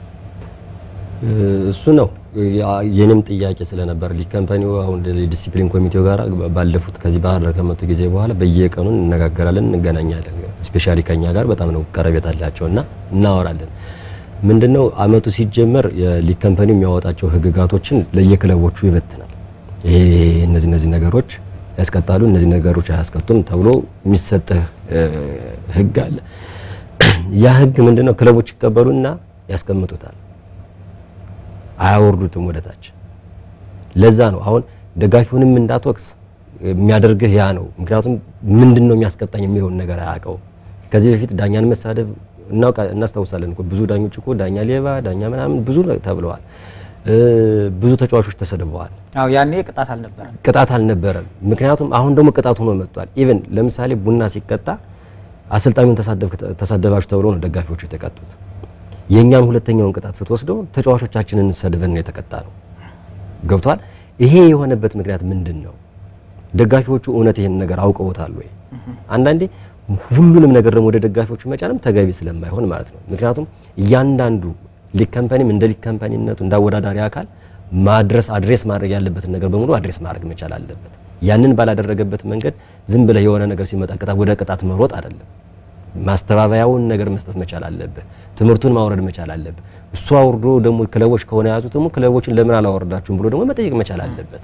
እሱ ነው ያ- የኔም ጥያቄ ስለነበር ሊግ ካምፓኒው አሁን ዲሲፕሊን ኮሚቴው ጋር ባለፉት ከዚህ ባህር ዳር ከመጡ ጊዜ በኋላ በየቀኑ እንነጋገራለን፣ እንገናኛለን። ስፔሻሊ ከኛ ጋር በጣም ነው ቀረቤት አላቸው እና እናወራለን። ምንድነው አመቱ ሲጀመር የሊግ ካምፓኒው የሚያወጣቸው ህግጋቶችን ለየክለቦቹ ይበትናል። ይሄ እነዚህ እነዚህ ነገሮች ያስቀጣሉ፣ እነዚህ ነገሮች አያስቀጡም ተብሎ የሚሰጥህ እ፣ ህግ አለ። ያ ህግ ምንድነው ክለቦች ይቀበሉና ያስቀምጡታል አያወርዱትም ወደ ታች። ለዛ ነው አሁን ደጋፊውንም እንዳትወቅስ የሚያደርግህ ያ ነው። ምክንያቱም ምንድን ነው የሚያስቀጣኝ የሚለውን ነገር አያውቀውም። ከዚህ በፊት ዳኛን መሳደብ እናውቃ እናስታውሳለን እኮ ብዙ ዳኞች እኮ ዳኛ ሌባ፣ ዳኛ ምናምን ብዙ ተብለዋል። እ፣ ብዙ ተጫዋቾች ተሰድበዋል። አዎ ያኔ ቅጣት አልነበረም። ቅጣት አልነበረም። ምክንያቱም አሁን ደግሞ ቅጣት ሆኖ መጥቷል። ኢቭን ለምሳሌ ቡና ሲቀጣ አሰልጣኙን ተሳደብክ- ተሳደባችሁ ተብሎ ነው ደጋፊዎቹ የተቀጡት። የእኛን ሁለተኛውን ቅጣት ስትወስደው ተጫዋቾቻችንን ሰድበን ነው የተቀጣ ነው። ገብቷል። ይሄ የሆነበት ምክንያት ምንድን ነው? ደጋፊዎቹ እውነት ይሄን ነገር አውቀውታል ወይ? አንዳንዴ ሁሉንም ነገር ደግሞ ወደ ደጋፊዎቹ መጫንም ተገቢ ስለማይሆን ማለት ነው። ምክንያቱም እያንዳንዱ ሊግ ካምፓኒም እንደ ሊግ ካምፓኒነቱ እንደ አወዳዳሪ አካል ማድረስ አድሬስ ማድረግ ያለበትን ነገር በሙሉ አድሬስ ማድረግ መቻል አለበት። ያንን ባላደረገበት መንገድ ዝም ብለህ የሆነ ነገር ሲመጣ ቅጣት ወደ ቅጣት መሮጥ አይደለም። ማስተባበያውን ነገር መስጠት መቻል አለብህ። ትምህርቱን ማውረድ መቻል አለብህ። እሱ አውርዶ ደግሞ ክለቦች ከሆነ የያዙት ደግሞ ክለቦችን ለምን አላወረዳችሁም ብሎ ደግሞ መጠየቅ መቻል አለበት።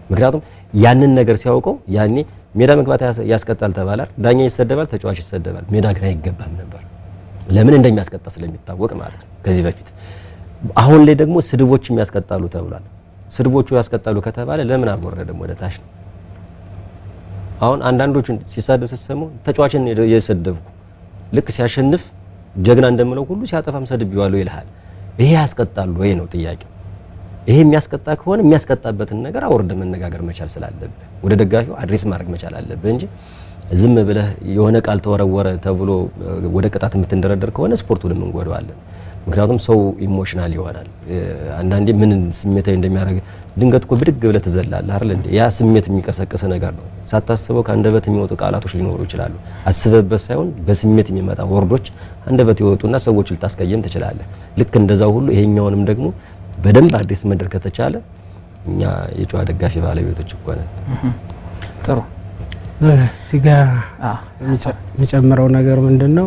ምክንያቱም ያንን ነገር ሲያውቀው ያኔ ሜዳ መግባት ያስ- ያስቀጣል ተባላል። ዳኛ ይሰደባል፣ ተጫዋች ይሰደባል። ሜዳ ግን አይገባም ነበር። ለምን እንደሚያስቀጣ ስለሚታወቅ ማለት ነው ከዚህ በፊት። አሁን ላይ ደግሞ ስድቦችም ያስቀጣሉ ተብሏል። ስድቦቹ ያስቀጣሉ ከተባለ ለምን አልወረደም ወደ ታች ነው? አሁን አንዳንዶቹን ሲሳደብ ስትሰሙ ተጫዋችን የሰደብኩ ልክ ሲያሸንፍ ጀግና እንደምለው ሁሉ ሲያጠፋም ሰድቤዋለሁ ይልሃል። ይሄ ያስቀጣሉ ወይ ነው ጥያቄው። ይሄ የሚያስቀጣ ከሆነ የሚያስቀጣበትን ነገር አውርደ መነጋገር መቻል ስላለብህ ወደ ደጋፊው አድሬስ ማድረግ መቻል አለብህ እንጂ ዝም ብለህ የሆነ ቃል ተወረወረ ተብሎ እ፣ ወደ ቅጣት የምትንደረደር ከሆነ ስፖርቱንም እንጎዳዋለን። ምክንያቱም ሰው ኢሞሽናል ይሆናል። እ፣ አንዳንዴ ምን ስሜታዊ እንደሚያደርግ ድንገት እኮ ብድግ ብለህ ትዘላለህ አይደል እንዴ? ያ ስሜት የሚቀሰቅስ ነገር ነው። ሳታስበው ከአንደበት የሚወጡ ቃላቶች ሊኖሩ ይችላሉ። አስበበት ሳይሆን በስሜት የሚመጣ ወርዶች አንደበት ይወጡና ሰዎች ልታስቀየም ትችላለህ። ልክ እንደዛው ሁሉ ይሄኛውንም ደግሞ በደንብ አድሬስ መድረክ ከተቻለ እኛ የጨዋ ደጋፊ ባለቤቶች እኮ ነን። ጥሩ እዚህ ጋ አ፣ የሚጨምረው ነገር ምንድን ነው?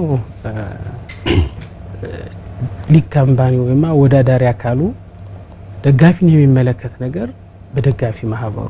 ሊግ ካምፓኒ ወይም አወዳዳሪ አካሉ ደጋፊን የሚመለከት ነገር በደጋፊ ማህበሩ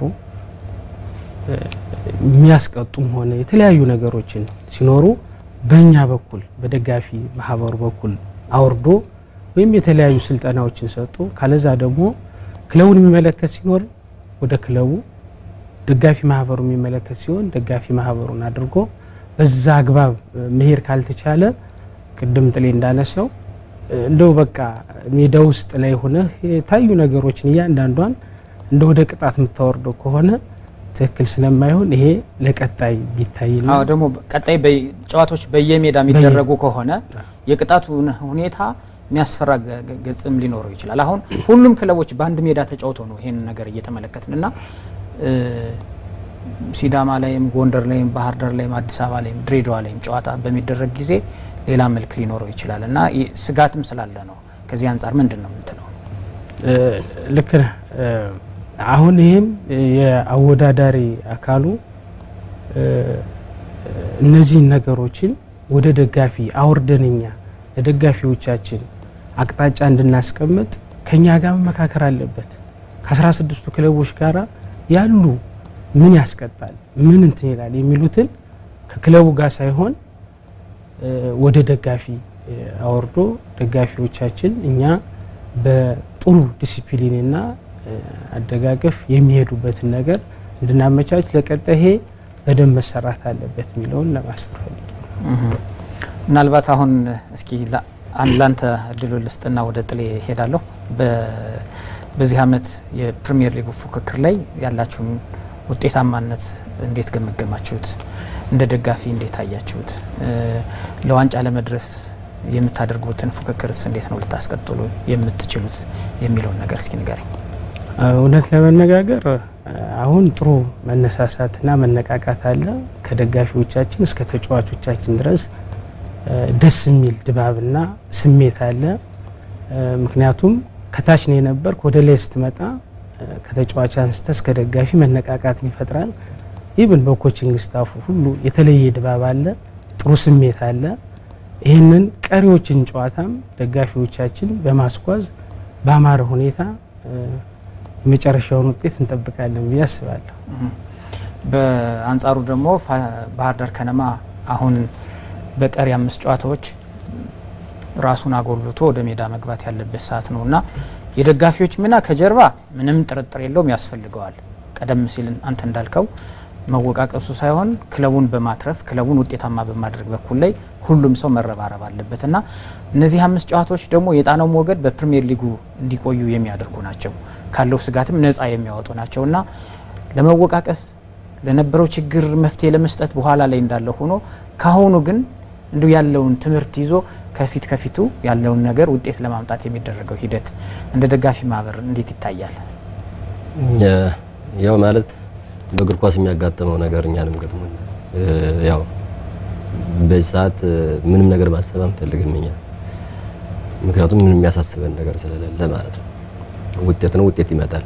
እ፣ የሚያስቀጡም ሆነ የተለያዩ ነገሮችን ሲኖሩ በእኛ በኩል በደጋፊ ማህበሩ በኩል አውርዶ ወይም የተለያዩ ስልጠናዎችን ሰጡ። ካለዛ ደግሞ ክለቡን የሚመለከት ሲኖር ወደ ክለቡ ደጋፊ ማህበሩ የሚመለከት ሲሆን ደጋፊ ማህበሩን አድርጎ በዛ አግባብ እ፣ መሄድ ካልተቻለ ቅድም ጥሌ እንዳነሳው እ፣ እንደው በቃ ሜዳ ውስጥ ላይ ሆነህ የታዩ ነገሮችን እያንዳንዷን እንደ ወደ ቅጣት የምታወርደው ከሆነ ትክክል ስለማይሆን ይሄ ለቀጣይ ቢታይና አዎ ደግሞ ቀጣይ በይ- ጨዋታዎች በየሜዳ የሚደረጉ ከሆነ የቅጣቱን ሁኔታ የሚያስፈራ ገ- ገ- ገጽም ሊኖረው ይችላል። አሁን ሁሉም ክለቦች በአንድ ሜዳ ተጫውተው ነው ይሄን ነገር እየተመለከትን እና እ፣ ሲዳማ ላይም ጎንደር ላይም ባህር ዳር ላይም አዲስ አበባ ላይም ድሬዳዋ ላይም ጨዋታ በሚደረግ ጊዜ ሌላ መልክ ሊኖረው ይችላል እና ይህ ስጋትም ስላለ ነው። ከዚህ አንጻር ምንድን ነው የምትለው? እ፣ ልክ ነህ። እ፣ አሁን ይህም የአወዳዳሪ አካሉ እ፣ እነዚህን ነገሮችን ወደ ደጋፊ አውርደንኛ ለደጋፊዎቻችን አቅጣጫ እንድናስቀምጥ ከኛ ጋር መመካከር አለበት። ከአስራ ስድስቱ ክለቦች ጋር ያሉ ምን ያስቀጣል፣ ምን እንትን ይላል የሚሉትን ከክለቡ ጋር ሳይሆን እ፣ ወደ ደጋፊ እ፣ አወርዶ ደጋፊዎቻችን እኛ በጥሩ ዲሲፕሊንና እ፣ አደጋገፍ የሚሄዱበትን ነገር እንድናመቻች ለቀጣይ ይሄ በደንብ መሰራት አለበት የሚለውን ለማስፈር ፈልጌ ነው። ምናልባት አሁን እስኪ ላ- አን- ላንተ እድሉ ልስጥና ወደ ጥሌ ሄዳለሁ። በ- በዚህ አመት የፕሪሚየር ሊጉ ፉክክር ላይ ያላችሁን ውጤታማነት እንዴት ገመገማችሁት? እንደ ደጋፊ እንዴት አያችሁት? እ፣ ለዋንጫ ለመድረስ የምታደርጉትን ፉክክርስ እንዴት ነው ልታስቀጥሉ የምትችሉት የሚለውን ነገር እስኪ ንገረኝ። እውነት ለመነጋገር አሁን ጥሩ መነሳሳትና መነቃቃት አለ። ከደጋፊዎቻችን እስከ ተጫዋቾቻችን ድረስ እ፣ ደስ የሚል ድባብና ስሜት አለ። እ፣ ምክንያቱም ከታች ነው የነበርክ ወደ ላይ ስትመጣ እ፣ ከተጫዋች አንስተ እስከ ደጋፊ መነቃቃትን ይፈጥራል። ኢብን በኮችንግ ስታፉ ሁሉ የተለየ ድባብ አለ፣ ጥሩ ስሜት አለ። ይህንን ቀሪዎችን ጨዋታም ደጋፊዎቻችን በማስጓዝ በአማረ ሁኔታ እ፣ የመጨረሻውን ውጤት እንጠብቃለን ብዬ አስባለሁ። በአንጻሩ ደግሞ ፋ- ባህር ዳር ከነማ አሁን በቀሪ አምስት ጨዋታዎች ራሱን አጎልብቶ ወደ ሜዳ መግባት ያለበት ሰዓት ነው እና የደጋፊዎች ሚና ከጀርባ ምንም ጥርጥር የለውም ያስፈልገዋል። ቀደም ሲል አንተ እንዳልከው መወቃቀሱ ሳይሆን ክለቡን በማትረፍ ክለቡን ውጤታማ በማድረግ በኩል ላይ ሁሉም ሰው መረባረብ አለበት እና እነዚህ አምስት ጨዋታዎች ደግሞ የጣናው ሞገድ በፕሪሚየር ሊጉ እንዲቆዩ የሚያደርጉ ናቸው። ካለው ስጋትም ነፃ የሚያወጡ ናቸው እና ለመወቃቀስ ለነበረው ችግር መፍትሄ ለመስጠት በኋላ ላይ እንዳለ ሆኖ ካሁኑ ግን እንዲሁ ያለውን ትምህርት ይዞ ከፊት ከፊቱ ያለውን ነገር ውጤት ለማምጣት የሚደረገው ሂደት እንደ ደጋፊ ማህበር እንዴት ይታያል? ያው ማለት በእግር ኳስ የሚያጋጥመው ነገር እኛንም ገጥሞን ያው በዚህ ሰዓት ምንም ነገር ማሰብ አንፈልግም እኛ ምክንያቱም ምንም የሚያሳስበን ነገር ስለሌለ ማለት ነው። ውጤት ነው፣ ውጤት ይመጣል።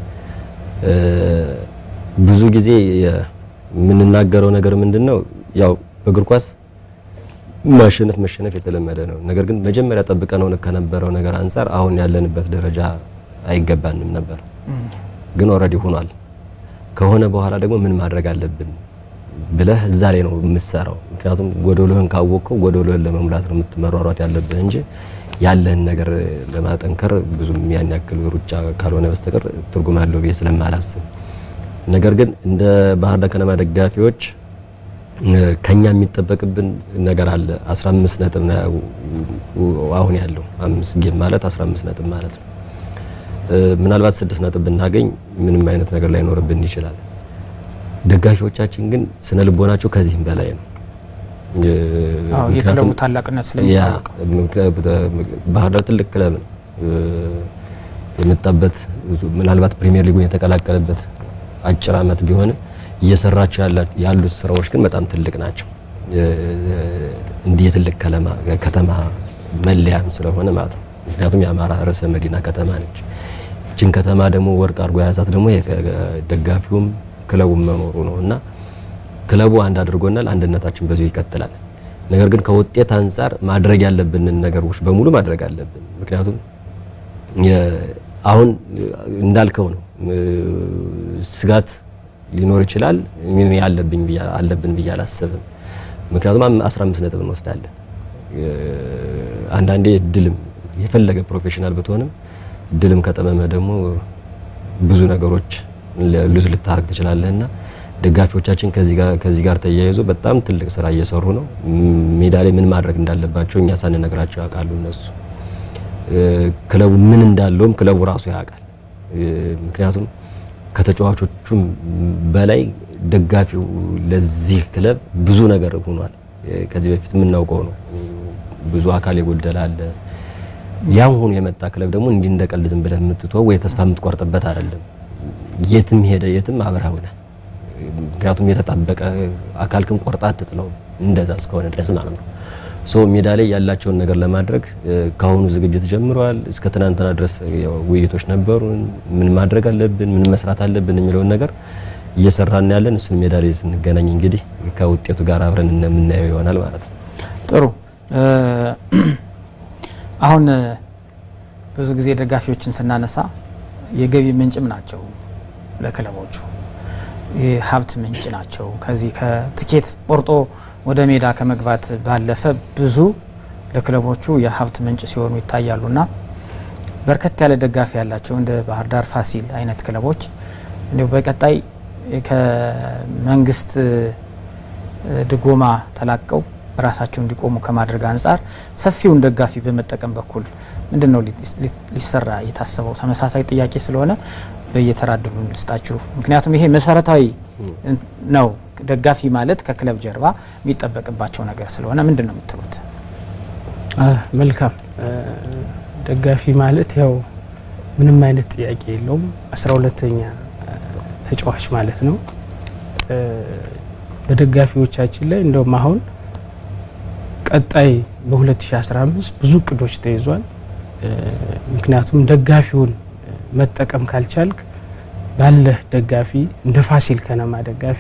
ብዙ ጊዜ የምንናገረው ነገር ምንድን ነው ያው በእግር ኳስ ማሸነፍ መሸነፍ የተለመደ ነው። ነገር ግን መጀመሪያ ጠብቀነው ከነበረው ነገር አንጻር አሁን ያለንበት ደረጃ አይገባንም ነበር፣ ግን ኦልሬዲ ሆኗል። ከሆነ በኋላ ደግሞ ምን ማድረግ አለብን ብለህ እዛ ላይ ነው የምትሰራው። ምክንያቱም ጎደሎህን ካወቅከው ጎደሎህን ለመሙላት ነው የምትመሯሯት ያለብህ እንጂ ያለህን ነገር ለማጠንከር ብዙም ያን ያክል ሩጫ ካልሆነ በስተቀር ትርጉም አለው ብዬ ስለማላስብ፣ ነገር ግን እንደ ባህር ዳር ከነማ ደጋፊዎች ከኛ የሚጠበቅብን ነገር አለ። 15 ነጥብ ነው አሁን ያለው አምስት ጌም ማለት 15 ነጥብ ማለት ነው። ምናልባት ስድስት ነጥብ ብናገኝ ምንም አይነት ነገር ላይኖርብን ይችላል። ደጋፊዎቻችን ግን ስነ ልቦናቸው ከዚህም በላይ ነው። የክለቡ ታላቅነት ስለሚታወቅ ባህር ዳር ትልቅ ክለብ ነው። የመጣበት ምናልባት ፕሪሚየር ሊጉን የተቀላቀለበት አጭር ዓመት ቢሆንም እየሰራቸው ያሉት ስራዎች ግን በጣም ትልቅ ናቸው። እንዲህ የትልቅ ከተማ መለያም ስለሆነ ማለት ነው። ምክንያቱም የአማራ ርዕሰ መዲና ከተማ ነች። ይችን ከተማ ደግሞ ወርቅ አድርጎ የያዛት ደግሞ ደጋፊውም ክለቡም መኖሩ ነው እና ክለቡ አንድ አድርጎናል። አንድነታችን በዚሁ ይቀጥላል። ነገር ግን ከውጤት አንጻር ማድረግ ያለብንን ነገሮች በሙሉ ማድረግ አለብን። ምክንያቱም አሁን እንዳልከው ነው ስጋት ሊኖር ይችላል። ያለብኝ አለብን ብዬ አላስብም። ምክንያቱም 15 ነጥብ እንወስዳለን። አንዳንዴ ድልም የፈለገ ፕሮፌሽናል ብትሆንም ድልም ከጠመመ ደግሞ ብዙ ነገሮች ሉዝ ልታረግ ትችላለህና ደጋፊዎቻችን ከዚህ ጋር ተያይዞ በጣም ትልቅ ስራ እየሰሩ ነው። ሜዳ ላይ ምን ማድረግ እንዳለባቸው እኛ ሳንነግራቸው ያውቃሉ እነሱ። ክለቡ ምን እንዳለውም ክለቡ ራሱ ያውቃል። ምክንያቱም ከተጫዋቾቹም በላይ ደጋፊው ለዚህ ክለብ ብዙ ነገር ሆኗል። ከዚህ በፊት የምናውቀው ነው። ብዙ አካል የጎደለ አለ። ያም ሆኖ የመጣ ክለብ ደግሞ እንዲህ እንደቀልድ ዝም ብለህ የምትተወው ወይ ተስፋ የምትቆርጥበት አይደለም። የትም ሄደ የትም አብረኸው ነህ። ምክንያቱም የተጣበቀ አካልክን ቆርጣ አትጥለው እንደዛ እስከሆነ ድረስ ማለት ነው። ሶ ሜዳ ላይ ያላቸውን ነገር ለማድረግ ከአሁኑ ዝግጅት ጀምረዋል። እስከ ትናንትና ድረስ ውይይቶች ነበሩን። ምን ማድረግ አለብን፣ ምን መስራት አለብን የሚለውን ነገር እየሰራን ያለን እሱን ሜዳ ላይ ስንገናኝ እንግዲህ ከውጤቱ ጋር አብረን የምናየው ይሆናል ማለት ነው። ጥሩ። አሁን ብዙ ጊዜ ደጋፊዎችን ስናነሳ የገቢ ምንጭም ናቸው ለክለቦቹ የሀብት ምንጭ ናቸው። ከዚህ ከትኬት ቆርጦ ወደ ሜዳ ከመግባት ባለፈ ብዙ ለክለቦቹ የሀብት ምንጭ ሲሆኑ ይታያሉና በርከት ያለ ደጋፊ ያላቸው እንደ ባህር ዳር ፋሲል አይነት ክለቦች እንዲሁ በቀጣይ ከመንግስት ድጎማ ተላቀው ራሳቸው እንዲቆሙ ከማድረግ አንጻር ሰፊውን ደጋፊ በመጠቀም በኩል ምንድን ነው ሊሰራ የታሰበው? ተመሳሳይ ጥያቄ ስለሆነ በየተራድሉ ልስጣችሁ። ምክንያቱም ይሄ መሰረታዊ ነው። ደጋፊ ማለት ከክለብ ጀርባ የሚጠበቅባቸው ነገር ስለሆነ ምንድን ነው የምትሉት? መልካም ደጋፊ ማለት ያው ምንም አይነት ጥያቄ የለውም አስራ ሁለተኛ ተጫዋች ማለት ነው። በደጋፊዎቻችን ላይ እንደውም አሁን ቀጣይ በ2015 ብዙ እቅዶች ተይዟል። ምክንያቱም ደጋፊውን መጠቀም ካልቻልክ ባለህ ደጋፊ እንደ ፋሲል ከነማ ደጋፊ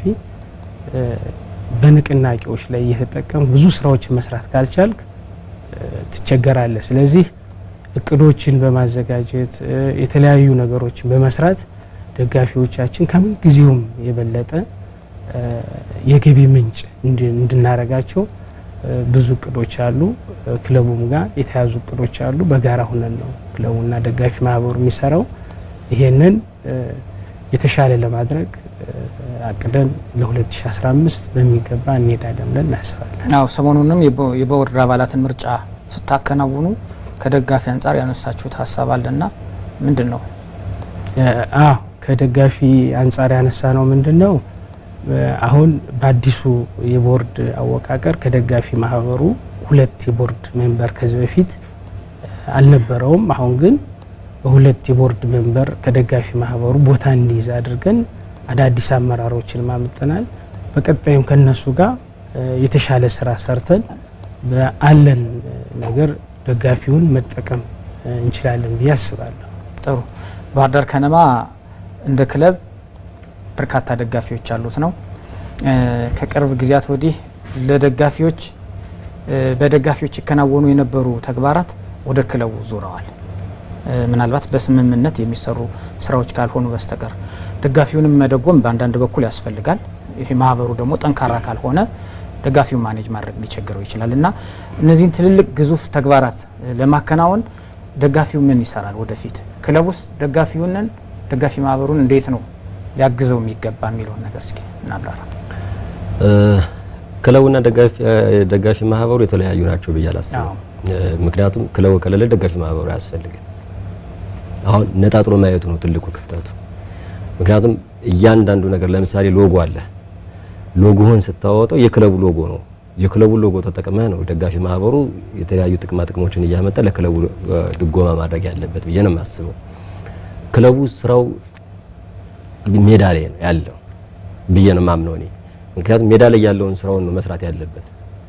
በንቅናቄዎች ላይ እየተጠቀም ብዙ ስራዎችን መስራት ካልቻልክ ትቸገራለህ። ስለዚህ እቅዶችን በማዘጋጀት የተለያዩ ነገሮችን በመስራት ደጋፊዎቻችን ከምን ጊዜውም የበለጠ የገቢ ምንጭ እንድናረጋቸው ብዙ እቅዶች አሉ። ክለቡም ጋር የተያዙ እቅዶች አሉ። በጋራ ሁነን ነው ክለቡና ደጋፊ ማህበሩ የሚሰራው። ይሄንን የተሻለ ለማድረግ አቅደን ለ2015 በሚገባ እንሄዳለን ብለን እናስባለን። አዎ ሰሞኑንም የቦርድ አባላትን ምርጫ ስታከናውኑ ከደጋፊ አንጻር ያነሳችሁት ሀሳብ አለና ምንድን ነው? አዎ ከደጋፊ አንጻር ያነሳ ነው ምንድን ነው አሁን በአዲሱ የቦርድ አወቃቀር ከደጋፊ ማህበሩ ሁለት የቦርድ ሜምበር ከዚህ በፊት አልነበረውም። አሁን ግን በሁለት የቦርድ ሜምበር ከደጋፊ ማህበሩ ቦታ እንዲይዝ አድርገን አዳዲስ አመራሮችን ማምጠናል። በቀጣይም ከነሱ ጋር የተሻለ ስራ ሰርተን በአለን ነገር ደጋፊውን መጠቀም እንችላለን ብዬ አስባለሁ። ጥሩ። ባህር ዳር ከነማ እንደ ክለብ በርካታ ደጋፊዎች ያሉት ነው። ከቅርብ ጊዜያት ወዲህ ለደጋፊዎች በደጋፊዎች ይከናወኑ የነበሩ ተግባራት ወደ ክለቡ ዞረዋል። ምናልባት በስምምነት የሚሰሩ ስራዎች ካልሆኑ በስተቀር ደጋፊውንም መደጎም በአንዳንድ በኩል ያስፈልጋል። ይሄ ማህበሩ ደግሞ ጠንካራ ካልሆነ ደጋፊውን ማኔጅ ማድረግ ሊቸግረው ይችላል እና እነዚህን ትልልቅ ግዙፍ ተግባራት ለማከናወን ደጋፊው ምን ይሰራል? ወደፊት ክለብ ውስጥ ደጋፊውንን ደጋፊ ማህበሩን እንዴት ነው ሊያግዘው የሚገባ የሚለውን ነገር እስኪ እናብራራ። ክለቡና ደጋፊ ማህበሩ የተለያዩ ናቸው ብዬ አላስብም። ምክንያቱም ክለቡ ከሌለ ደጋፊ ማህበሩ አያስፈልግም። አሁን ነጣጥሎ ማየቱ ነው ትልቁ ክፍተቱ። ምክንያቱም እያንዳንዱ ነገር ለምሳሌ ሎጎ አለ። ሎጎህን ስታወጣው የክለቡ ሎጎ ነው። የክለቡ ሎጎ ተጠቅመህ ነው ደጋፊ ማህበሩ የተለያዩ ጥቅማ ጥቅሞችን እያመጣ ለክለቡ ድጎማ ማድረግ ያለበት ብዬ ነው የማስበው። ክለቡ ስራው ሜዳ ላይ ነው ያለው ብዬ ነው የማምነው እኔ። ምክንያቱም ሜዳ ላይ ያለውን ስራውን ነው መስራት ያለበት።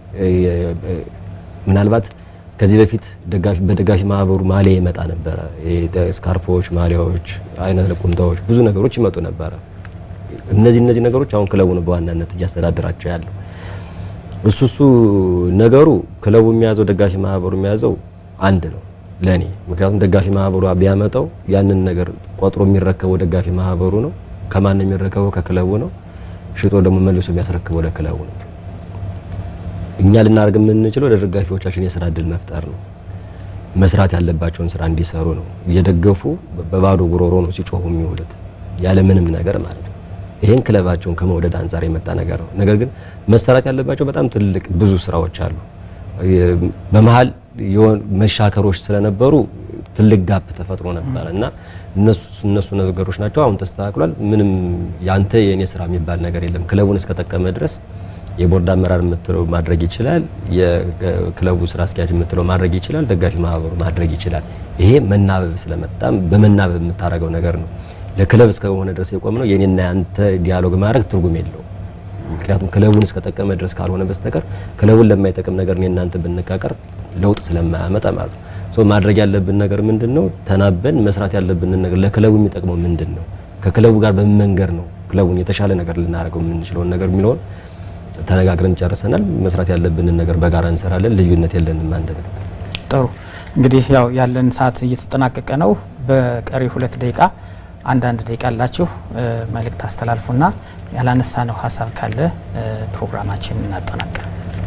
ምናልባት ከዚህ በፊት ደጋፊ በደጋፊ ማህበሩ ማሊያ ይመጣ ነበረ። ስካርፎች፣ ማሊያዎች፣ አይነት ቁምጣዎች፣ ብዙ ነገሮች ይመጡ ነበረ። እነዚህ እነዚህ ነገሮች አሁን ክለቡ ነው በዋናነት እያስተዳደራቸው ያለው። እሱ እሱ ነገሩ ክለቡ የሚያዘው ደጋፊ ማህበሩ የሚያዘው አንድ ነው ለኔ። ምክንያቱም ደጋፊ ማህበሩ ቢያመጣው ያንን ነገር ቆጥሮ የሚረከበው ደጋፊ ማህበሩ ነው። ከማን የሚረከበው? ከክለቡ ነው። ሽጦ ደግሞ መልሶ የሚያስረክበው ለክለቡ ነው። እኛ ልናደርግ የምንችለው ለደጋፊዎቻችን የስራ እድል መፍጠር ነው። መስራት ያለባቸውን ስራ እንዲሰሩ ነው። እየደገፉ በባዶ ጉሮሮ ነው ሲጮሁ የሚውሉት ያለ ምንም ነገር ማለት ነው። ይሄን ክለባቸውን ከመውደድ አንጻር የመጣ ነገር ነው። ነገር ግን መሰራት ያለባቸው በጣም ትልቅ ብዙ ስራዎች አሉ። በመሀል መሻከሮች ስለነበሩ ትልቅ ጋፕ ተፈጥሮ ነበር እና እነሱ እነሱ ነገሮች ናቸው። አሁን ተስተካክሏል። ምንም ያንተ የኔ ስራ የሚባል ነገር የለም። ክለቡን እስከጠቀመ ድረስ የቦርድ አመራር የምትለው ማድረግ ይችላል። የክለቡ ስራ አስኪያጅ የምትለው ማድረግ ይችላል። ደጋፊ ማህበሩ ማድረግ ይችላል። ይሄ መናበብ ስለመጣም በመናበብ የምታደርገው ነገር ነው። ለክለብ እስከሆነ ድረስ የቆም ነው። የኔና ያንተ ዲያሎግ ማድረግ ትርጉም የለው። ምክንያቱም ክለቡን እስከጠቀመ ድረስ ካልሆነ በስተቀር ክለቡን ለማይጠቅም ነገር እኔ እናንተ ብንቃቀር ለውጥ ስለማያመጣ ማለት ነው። ሶ ማድረግ ያለብን ነገር ምንድን ነው? ተናበን መስራት ያለብንን ነገር ለክለቡ የሚጠቅመው ምንድን ነው? ከክለቡ ጋር በምን መንገድ ነው ክለቡን የተሻለ ነገር ልናደርገው የምንችለውን ነገር የሚለውን ተነጋግረን ጨርሰናል። መስራት ያለብንን ነገር በጋራ እንሰራለን። ልዩነት የለንም። አንድ ነው። ጥሩ እንግዲህ ያው ያለን ሰዓት እየተጠናቀቀ ነው። በቀሪ ሁለት ደቂቃ አንዳንድ ደቂቃ አላችሁ መልእክት አስተላልፉና ያላነሳ ነው ሀሳብ ካለ ፕሮግራማችን እናጠናቀር።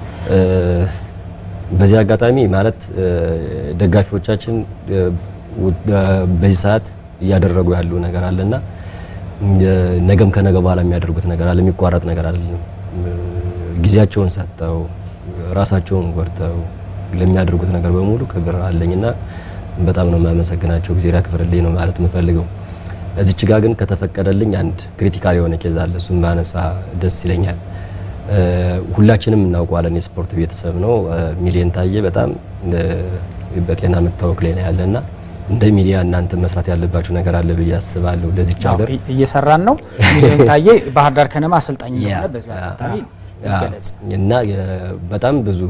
በዚህ አጋጣሚ ማለት ደጋፊዎቻችን በዚህ ሰዓት እያደረጉ ያሉ ነገር አለና ነገም ከነገ በኋላ የሚያደርጉት ነገር አለ። የሚቋረጥ ነገር አይደለም። ጊዜያቸውን ሰጥተው ራሳቸውን ጎድተው ለሚያደርጉት ነገር በሙሉ ክብር አለኝና በጣም ነው የማመሰግናቸው። ጊዜ ያክብርልኝ ነው ማለት የምፈልገው። እዚች ጋ ግን ከተፈቀደልኝ አንድ ክሪቲካል የሆነ ኬዝ አለ። እሱም ባነሳ ደስ ይለኛል። ሁላችንም እናውቀዋለን። የስፖርት ቤተሰብ ነው። ሚሊየን ታዬ በጣም በጤና መታወክ ላይ ነው ያለና እንደ ሚዲያ እናንተ መስራት ያለባችሁ ነገር አለ ብዬ አስባለሁ። ለዚች ሀገር እየሰራን ነው። ሚሊዮን ታዬ ባህር ዳር ከነማ አሰልጣኝ እንደሆነ በዚህ አጋጣሚ ይገለጽ እና በጣም ብዙ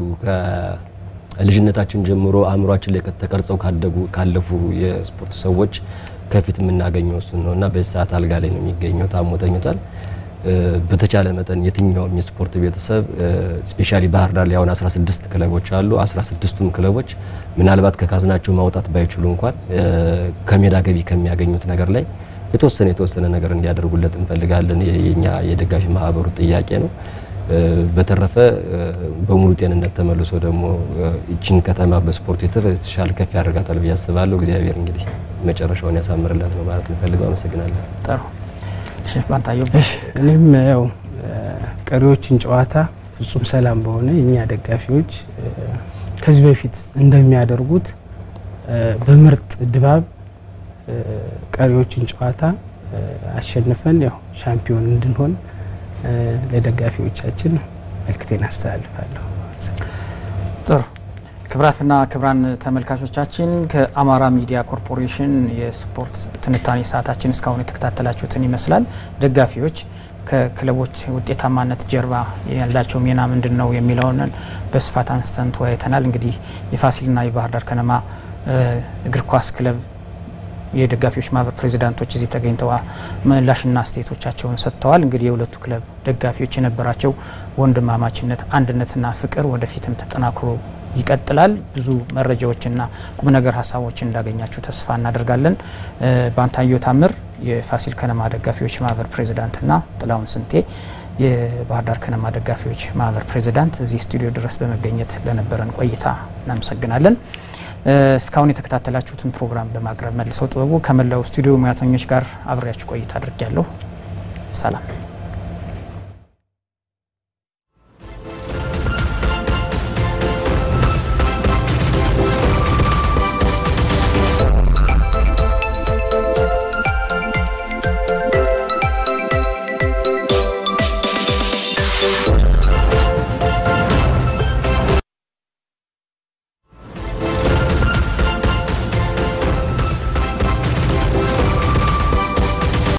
ከልጅነታችን ጀምሮ አእምሯችን ላይ ተቀርጸው ካደጉ ካለፉ የስፖርት ሰዎች ከፊት የምናገኘው እሱን ነው እና በዚህ ሰዓት አልጋ ላይ ነው የሚገኘው። ታሞ ተኝቷል። በተቻለ መጠን የትኛውም የስፖርት ቤተሰብ ስፔሻሊ ባህር ዳር ላይ አሁን 16 ክለቦች አሉ። 16ቱም ክለቦች ምናልባት ከካዝናቸው ማውጣት ባይችሉ እንኳን ከሜዳ ገቢ ከሚያገኙት ነገር ላይ የተወሰነ የተወሰነ ነገር እንዲያደርጉለት እንፈልጋለን። የኛ የደጋፊ ማህበሩ ጥያቄ ነው። በተረፈ በሙሉ ጤንነት ተመልሶ ደግሞ ይችን ከተማ በስፖርት የተሻለ ከፍ ያደርጋታል ብዬ አስባለሁ። እግዚአብሔር እንግዲህ መጨረሻውን ያሳምርለት ነው ማለት እንፈልገው። አመሰግናለሁ። ጥሩ ባንታየው እኔም ያው ቀሪዎችን ጨዋታ ፍጹም ሰላም በሆነ የእኛ ደጋፊዎች ከዚህ በፊት እንደሚያደርጉት በምርጥ ድባብ ቀሪዎችን ጨዋታ አሸንፈን ያው ሻምፒዮን እንድንሆን ለደጋፊዎቻችን መልክቴን አስተላልፋለሁ። ጥሩ ክብራትና ክብራን ተመልካቾቻችን ከአማራ ሚዲያ ኮርፖሬሽን የስፖርት ትንታኔ ሰዓታችን እስካሁን የተከታተላችሁትን ይመስላል። ደጋፊዎች ከክለቦች ውጤታማነት ጀርባ ያላቸው ሚና ምንድን ነው የሚለውን በስፋት አንስተን ተወያይተናል። እንግዲህ የፋሲልና የባህር ዳር ከነማ እግር ኳስ ክለብ የደጋፊዎች ማህበር ፕሬዚዳንቶች እዚህ ተገኝተው ምላሽና አስተያየቶቻቸውን ሰጥተዋል። እንግዲህ የሁለቱ ክለብ ደጋፊዎች የነበራቸው ወንድማማችነት፣ አንድነትና ፍቅር ወደፊትም ተጠናክሮ ይቀጥላል። ብዙ መረጃዎችና ቁም ነገር ሀሳቦችን እንዳገኛችሁ ተስፋ እናደርጋለን። ባንታየሁ ታምር የፋሲል ከነማ ደጋፊዎች ማህበር ፕሬዚዳንትና ጥላሁን ስንቴ የባህር ዳር ከነማ ደጋፊዎች ማህበር ፕሬዚዳንት እዚህ ስቱዲዮ ድረስ በመገኘት ለነበረን ቆይታ እናመሰግናለን። እስካሁን የተከታተላችሁትን ፕሮግራም በማቅረብ መልሰው ጥበቡ ከመላው ስቱዲዮ ሙያተኞች ጋር አብሬያችሁ ቆይታ አድርጊያለሁ። ሰላም